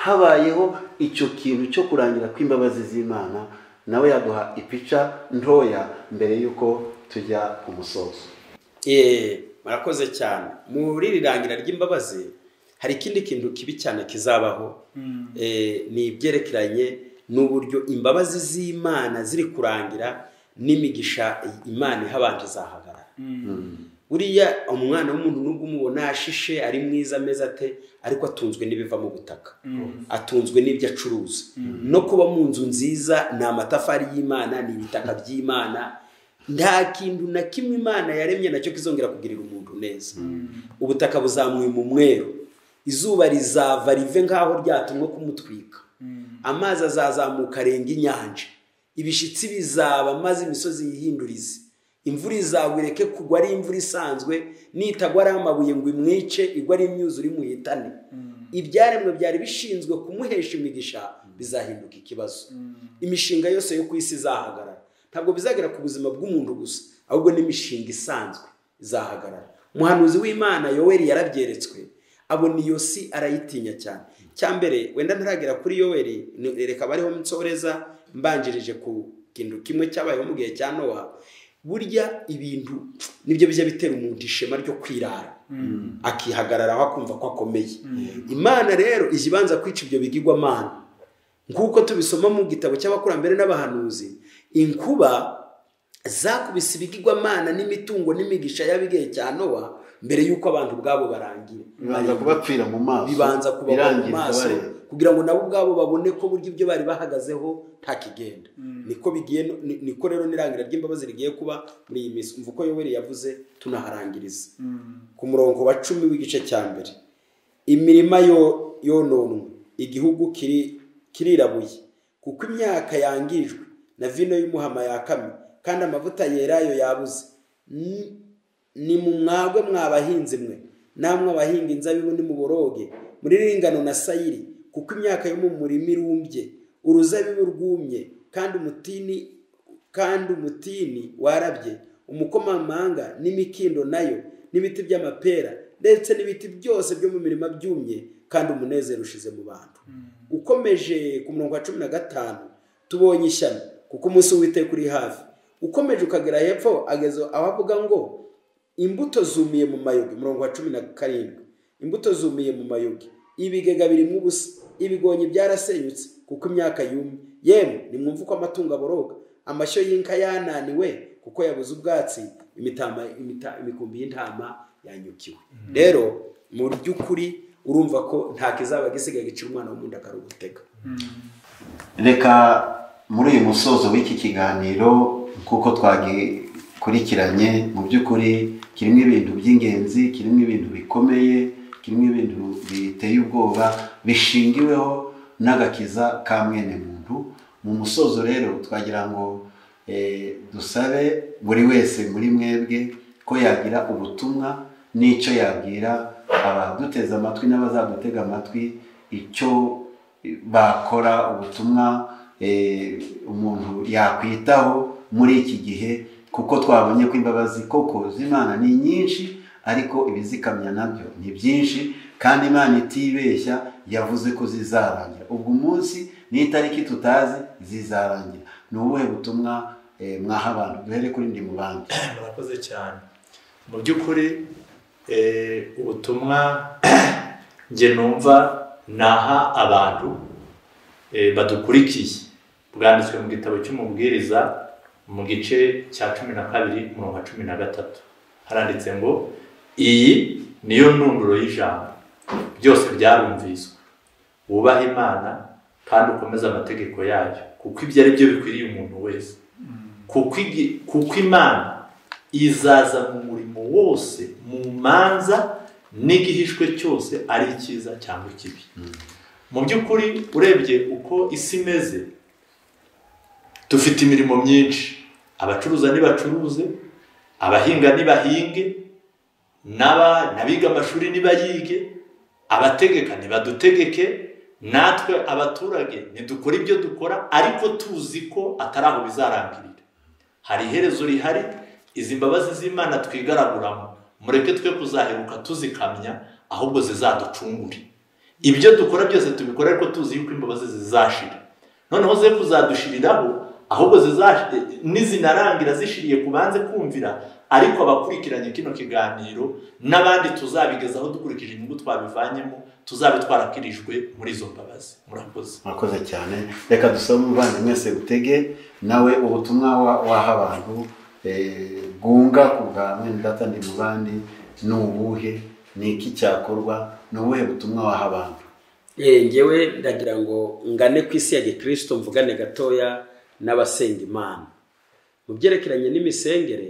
habayeho icyo kintu cyo kurangira kw'imbabazi z'imana nawe yaduha ipica ntoya mbere y'uko tujya ku musozo Eee, murakoze cyane muri iri rangira ry'imbabazi hari ikindi kintu kibi cyane kizabaho Eee, ni ibyerekeranye n'uburyo imbabazi z'imana ziri kurangira n'imigisha imana ihabanje izahagarara buriya umwana w'umuntu nubwo umubona ashishe ari mwiza ameze ate ariko atunzwe n'ibiva mu butaka atunzwe n'ibyo acuruza no kuba mu nzu nziza ni amatafari y'imana ni ibitaka by'imana nta kintu na kimwe imana yaremye nacyo kizongera kugirira umuntu neza ubutaka buzamuye mu mweru izuba rizava rive nk'aho ryatumwe kumutwika amazi azazamuka arenga inyanja ibishitsi bizaba maze imisozi yihindurize imvura izagwa ireke kugwa ari imvura isanzwe nitagwa ari amabuye ngo imwice igwa ari imyuzure imuyitane ibyaremwe byari bishinzwe kumuhesha imigisha bizahinduka ikibazo imishinga yose yo ku isi izahagarara ntabwo bizagera ku buzima bw'umuntu gusa ahubwo n'imishinga isanzwe izahagarara umuhanuzi w'imana yoweri yarabyeretswe abona iyo si arayitinya cyane cya mbere wenda ntaragera kuri yoweri ni- reka bariho nsoreza mbanjirije ku kintu kimwe cyabayeho mu gihe cya nowa burya ibintu nibyo bijya bitera umuntu ishema ryo kwirara akihagararaho akumva ko akomeye imana rero ijya ibanza kwica ibyo bigirwamana nk'uko tubisoma mu gitabo cy'abakurambere n'abahanuzi inkuba zakubise ibigirwamana n'imitungo n'imigisha y'abigihe cya nowa mbere y'uko abantu ubwabo barangira bibanza kubapfira mu maso bibanza kubagwa mu birangiriza maso bareba. kugira ngo nabo ubwabo babone ko burya ibyo bari bahagazeho ntakigenda niko bigiye ni- niko rero n'irangira ry'imbabazi rigiye kuba muri iyi minsi umva uko yoweri yavuze tunaharangiriza ku murongo wa cumi w'igice cya mbere imirima yo yononwe igihugu kiri kirirabuye kuko imyaka yangirijwe na vino y'umuhama yakamye kandi amavuta yerayo yabuze N- ni mu mwagwe mwabahinzi mwe namwe abahinga inzabibu nimuboroge muri ringano na sayiri kuko imyaka yo mu murima irumbye uruzabibu rwumye kandi umutini kandi umutini warabye umukomamanga n'imikindo nayo n'ibiti by'amapera ndetse n'ibiti byose byo mu mirima byumye kandi umunezero ushize mu bantu ukomeje ku murongo wa cumi na gatanu tubonye ishyano kuko umunsi w'iteka uri hafi ukomeje ukagera hepfo ageze aho avuga ngo imbuto zumiye mu mayogi umurongo wa cumi na karindwi imbuto zumiye mu mayogi ibigega birimo ubusa ibigonyi byarasenyutse kuko imyaka yumye yemwe nimwumve uko amatungo aboroga amashyo y'inka yananiwe kuko yabuze ubwatsi imitama imita- imikumbi y'intama yanyukiwe rero mu by'ukuri urumva ko nta kizaba gisigaye gicira umwana w'umundi akarugutega reka muri uyu musozo w'iki kiganiro nk'uko twagikurikiranye mu by'ukuri kirimo ibintu by'ingenzi kirimo ibintu bikomeye kirimo ibintu biteye ubwoba bishingiweho n'agakiza ka mwene muntu mu musozo rero twagira ngo eh, dusabe buri wese muri mwebwe ko yagira ubutumwa n'icyo yabwira abaduteze amatwi n'abazadutega amatwi icyo bakora ubutumwa eh, umuntu yakwitaho muri iki gihe kuko twabonye ko imbabazi koko z'imana ni nyinshi ariko ibizikamya nabyo ni byinshi kandi imana itibeshya yavuze ko zizarangira ubwo umunsi n'itariki tutazi zizarangira ni ubuhe butumwa eh, mwaha abantu duhere kuri ndi mu bandi murakoze cyane mu by'ukuri eh, ubutumwa njye numva naha abantu eh, badukurikiye bwanditswe mu gitabo cy'umubwiriza mu gice cya cumi na kabiri umurongo wa cumi na gatatu haranditse ngo iyi niyo ntunduro y'ijambo byose byarumviswe wubaha imana kandi ukomeze amategeko yayo kuko ibyo ari byo bikwiriye umuntu wese kuko igi- kuko imana izaza mu murimo wose mu manza n'igihishwe cyose ari icyiza cyangwa ikibi mu by'ukuri urebye uko isi imeze dufite imirimo myinshi abacuruza nibacuruze abahinga nibahinge n'aba- n'abiga amashuri nibayige abategeka nibadutegeke natwe abaturage ntidukore ibyo dukora ariko tuzi ko atari aho bizarangirira hari iherezo rihari izi mbabazi z'imana twigaraguramo mureke twe kuzaheruka tuzikamya ahubwo zizaducungure ibyo dukora byose tubikora ariko tuzi yuko imbabazi zizashira noneho ze kuzadushiriraho ahubwo zizashi- nizinarangira zishiriye ku banze kumvira ariko abakurikiranye kino kiganiro n'abandi tuzabigezaho dukurikije inyungu twabivanyemo tuzabe twarakirijwe muri izo mbabazi murakoze murakoze cyane reka dusome umuvandimwe mwese utege nawe ubutumwa wa- waha abantu eh, bwunga ku bwa mwene data ndi mu bandi ni ubuhe ni iki cyakorwa ni ubuhe butumwa waha abantu Eh, ngewe ndagira ngo ngane ku isi ya gikirisito mvugane gatoya n'abasenga imana mu byerekeranye n'imisengere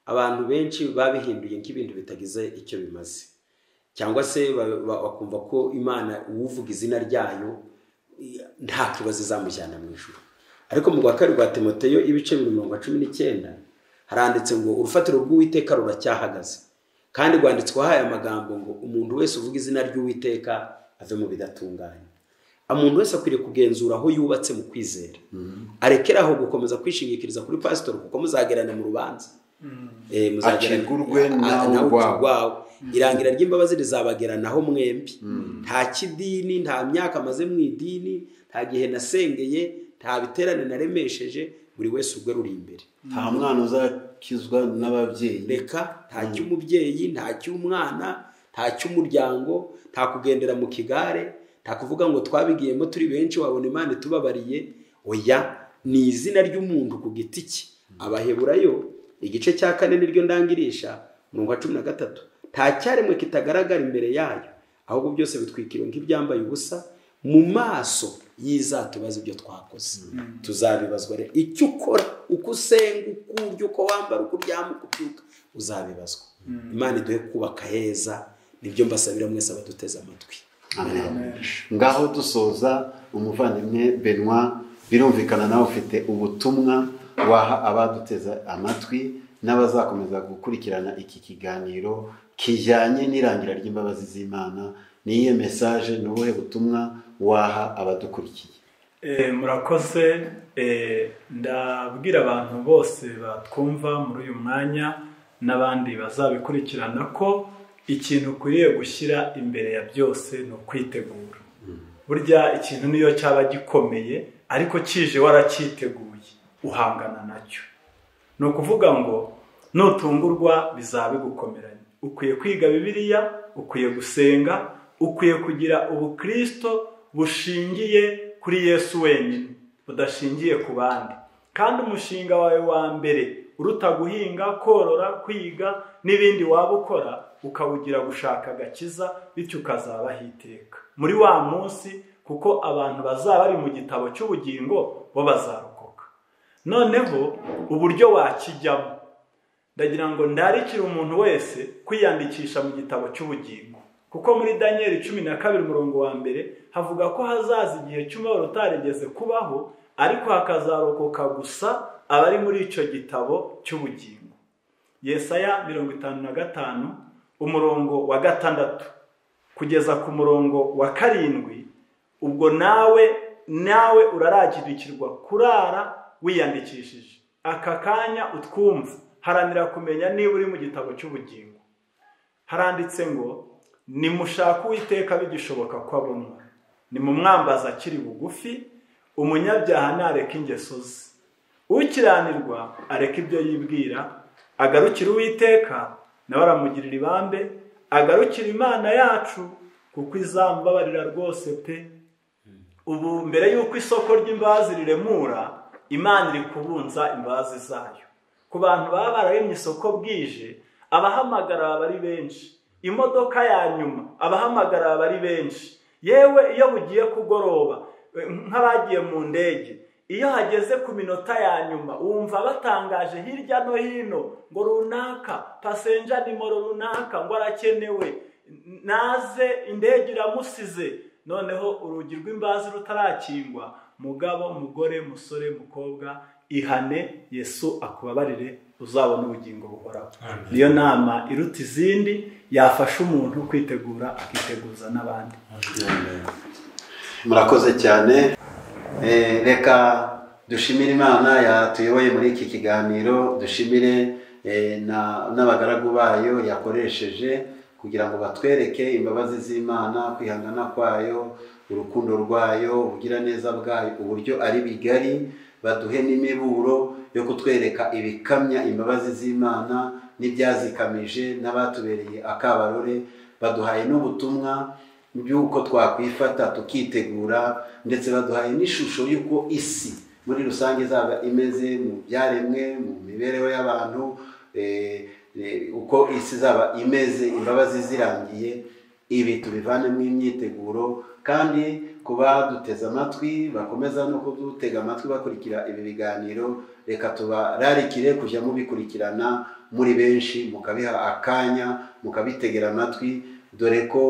abantu benshi babihinduye nk'ibintu bitagize icyo bimaze cyangwa se ba- ba- bakumva ko imana uwuvuga izina ryayo i- nta kibazo izamujyana mu ijuru ariko mu rwa kabiri rwa timoteyo ibice bibiri mirongo cumi n'icyenda haranditse ngo urufatiro rw'uwiteka ruracyahagaze kandi rwanditsweho aya magambo ngo umuntu wese uvuga izina ry'uwiteka ave mu bidatunganye umuntu wese akwiriye kugenzura aho yubatse mu kwizera arekeraho gukomeza kwishingikiriza kuri pasitori kuko muzagerana mu rubanza Eh, muzagerana- Acibwa urwena Ah, nawe nawe urwawe. urwawe irangira ry'imbabazi rizabageranaho mwembi nta kidini nta myaka amaze mu idini nta gihe nasengeye nta biterane naremesheje buri wese urwe ruri imbere nta mwana uzakizwa n'ababyeyi reka nta cy'umubyeyi nta cy'umwana nta cy'umuryango nta kugendera mu kigare nta kuvuga ngo twabigiyemo turi benshi wabona imana itubabariye oya ni izina ry'umuntu ku giti cye abaheburayo igice cya kane niryo ndangirisha umurongo wa cumi na gatatu nta cyaremwe kitagaragara imbere yayo ahubwo byose bitwikiriwe nk'ibyambaye ubusa mu maso y'izatubaza ibyo twakoze tuzabibazwa rero icyo ukora uko usenga uko urya uko wambara uko uryama uko ubyuka uzabibazwa imana iduhe kubaka heza nibyo mbasabira mwese abaduteze amatwi Amen. ngaho dusoza umuvandimwe benwa birumvikana nawe ufite ubutumwa waha abaduteze amatwi n'abazakomeza gukurikirana iki kiganiro kijyanye n'irangira ry'imbabazi z'imana niyihe mesaje ni ubuhe butumwa waha abadukurikiye Eh, murakoze Eh, ndabwira abantu bose batwumva muri uyu mwanya n'abandi bazabikurikirana ko ikintu ukwiriye gushyira imbere ya byose ni ukwitegura burya ikintu niyo cyaba gikomeye ariko kije waracyiteguye uhangana nacyo ni ukuvuga ngo nutungurwa bizaba bigukomeranye ukwiye kwiga bibiliya ukwiye gusenga ukwiye kugira ubukirisito bushingiye kuri yesu wenyine budashingiye ku bandi kandi umushinga wawe wa mbere uruta guhinga korora kwiga n'ibindi waba ukora ukawugira gushaka agakiza bityo ukazabaho iteka muri wa munsi kuko abantu bazaba bari mu gitabo cy'ubugingo bo bazarokoka noneho uburyo wakijyamo ndagira ngo ndarikire umuntu wese kwiyandikisha mu gitabo cy'ubugingo kuko muri daniyeli cumi na kabiri umurongo wa mbere havuga ko hazaza igihe cy'umubabaro utarigeze kubaho ariko hakazarokoka gusa abari muri icyo gitabo cy'ubugingo yesaya mirongo itanu na gatanu umurongo wa gatandatu kugeza ku murongo wa karindwi ubwo nawe nawe uraragirikirwa kurara wiyandikishije aka kanya utwumva haranira kumenya niba uri mu gitabo cy'ubugingo haranditse ngo nimushake uwiteka bigishoboka ko abonwa nimumwambaza akiri bugufi umunyabyaha ntareke ingeso ze ukiranirwa areka ibyo yibwira agarukira uwiteka nawe aramugirira ibambe agarukira imana yacu kuko izamubabarira rwose pe ubu mbere y'uko isoko ry'imbazi riremura imana iri kubunza imbazi zayo ku bantu baba bararemye isoko bwije abahamagara baba ari benshi imodoka ya nyuma abahamagara baba ari benshi yewe iyo bugiye kugoroba nk'abagiye mu ndege iyo hageze ku minota ya nyuma wumva batangaje hirya no hino ngo runaka pasenja nimero runaka ngo arakenewe naze indege iramusize noneho urugi rw'imbazi rutarakingwa mugabo mugore musore mukobwa ihane yesu akubabarire uzabona ubugingo buhoraho niyo nama iruta izindi yafasha umuntu kwitegura akiteguza n'abandi murakoze cyane Eh, reka dushimire imana yatuyoboye muri iki kiganiro dushimire eh, na- n'abagaragu bayo yakoresheje kugira ngo batwereke imbabazi z'imana kwihangana kwayo urukundo rwayo ubugiraneza bwayo uburyo ari bigari baduhe n'imiburo yo kutwereka ibikamya imbabazi z'imana n'ibyazikamije n'abatubereye akabarore baduhaye n'ubutumwa by'uko twakwifata tukitegura ndetse baduhaye n'ishusho y'uko isi muri rusange izaba imeze mu byaremwe mu mibereho y'abantu eh, eh, uko isi izaba imeze imbabazi zirangiye ibi tubivanemo imyiteguro kandi kuba duteze amatwi bakomeza no kudutega amatwi bakurikira ibi biganiro reka tubararikire kujya mubikurikirana muri benshi mukabiha akanya mukabitegera amatwi dore ko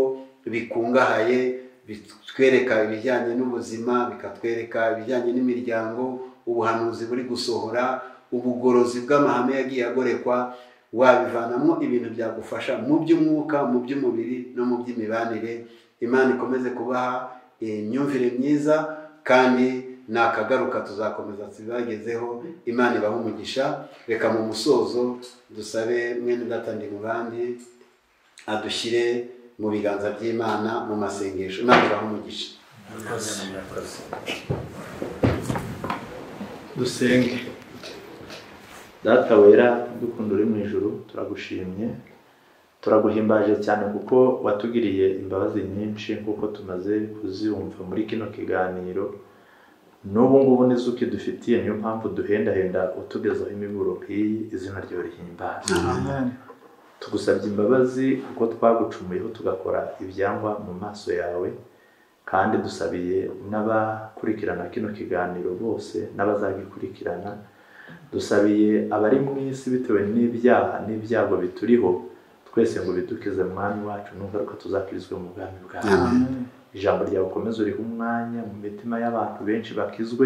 bikungahaye bitwereka ibijyanye n'ubuzima bikatwereka ibijyanye n'imiryango ubuhanuzi buri gusohora ubugorozi bw'amahame yagiye agorekwa wabivanamo ibintu byagufasha mu by'umwuka mu by'umubiri no mu by'imibanire imana ikomeze kubaha imyumvire myiza kandi nakagaruka tuzakomeza tubagezeho imana ibaha umugisha reka mu musozo dusabe mwene data ndi mu bandi adushyire mu biganza by'imana mu masengesho imana ibaha umugisha dusenge data wera dukunda uri mu ijuru turagushimye turaguhimbaje cyane kuko watugiriye imbabazi nyinshi nk'uko tumaze kuziyumva muri kino kiganiro n'ubu ngubu nizo ukidufitiye niyo mpamvu duhendahenda utugezaho imiburo nk'iyi izina ryawe rihimbaza tugusabye imbabazi kuko twagucumuyeho tugakora ibyangwa mu maso yawe kandi dusabiye n'abakurikirana kino kiganiro bose n'abazagikurikirana dusabiye abari mu isi bitewe n'ibyaha n'ibyago bituriho twese ngo bidukize mwami wacu n'ingaruka tuzakirizwe mu bwami bwawe ijambo ryawe ukomeze uriho umwanya mu mitima y'abantu benshi bakizwe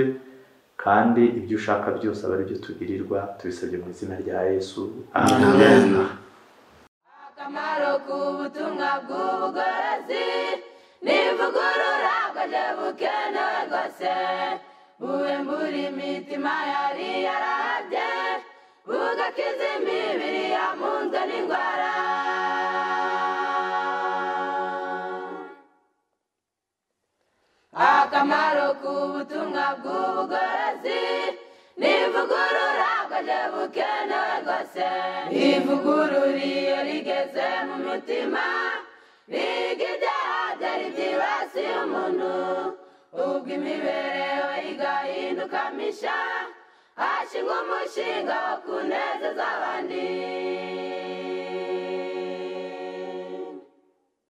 kandi ibyo ushaka byose aba ari byo tugirirwa tubisabye mu izina rya yesu amen akamaro k'ubutumwa bw'ubugorozi n'ivugurura bwaje bukenewe rwose bube muri mitima yari yarabye bugakiza imibiri yamunzwe n'indwara akamaro k'ubutumwa bw'ubugorozi nivugurura bwaje bukenewe rwose ivugurura iyo rigeze mu mitima niga ibyaha byari byibasiye umuntu ubwo imibereho igahinduka misha hashingwa umushinga wo kunezeza abandi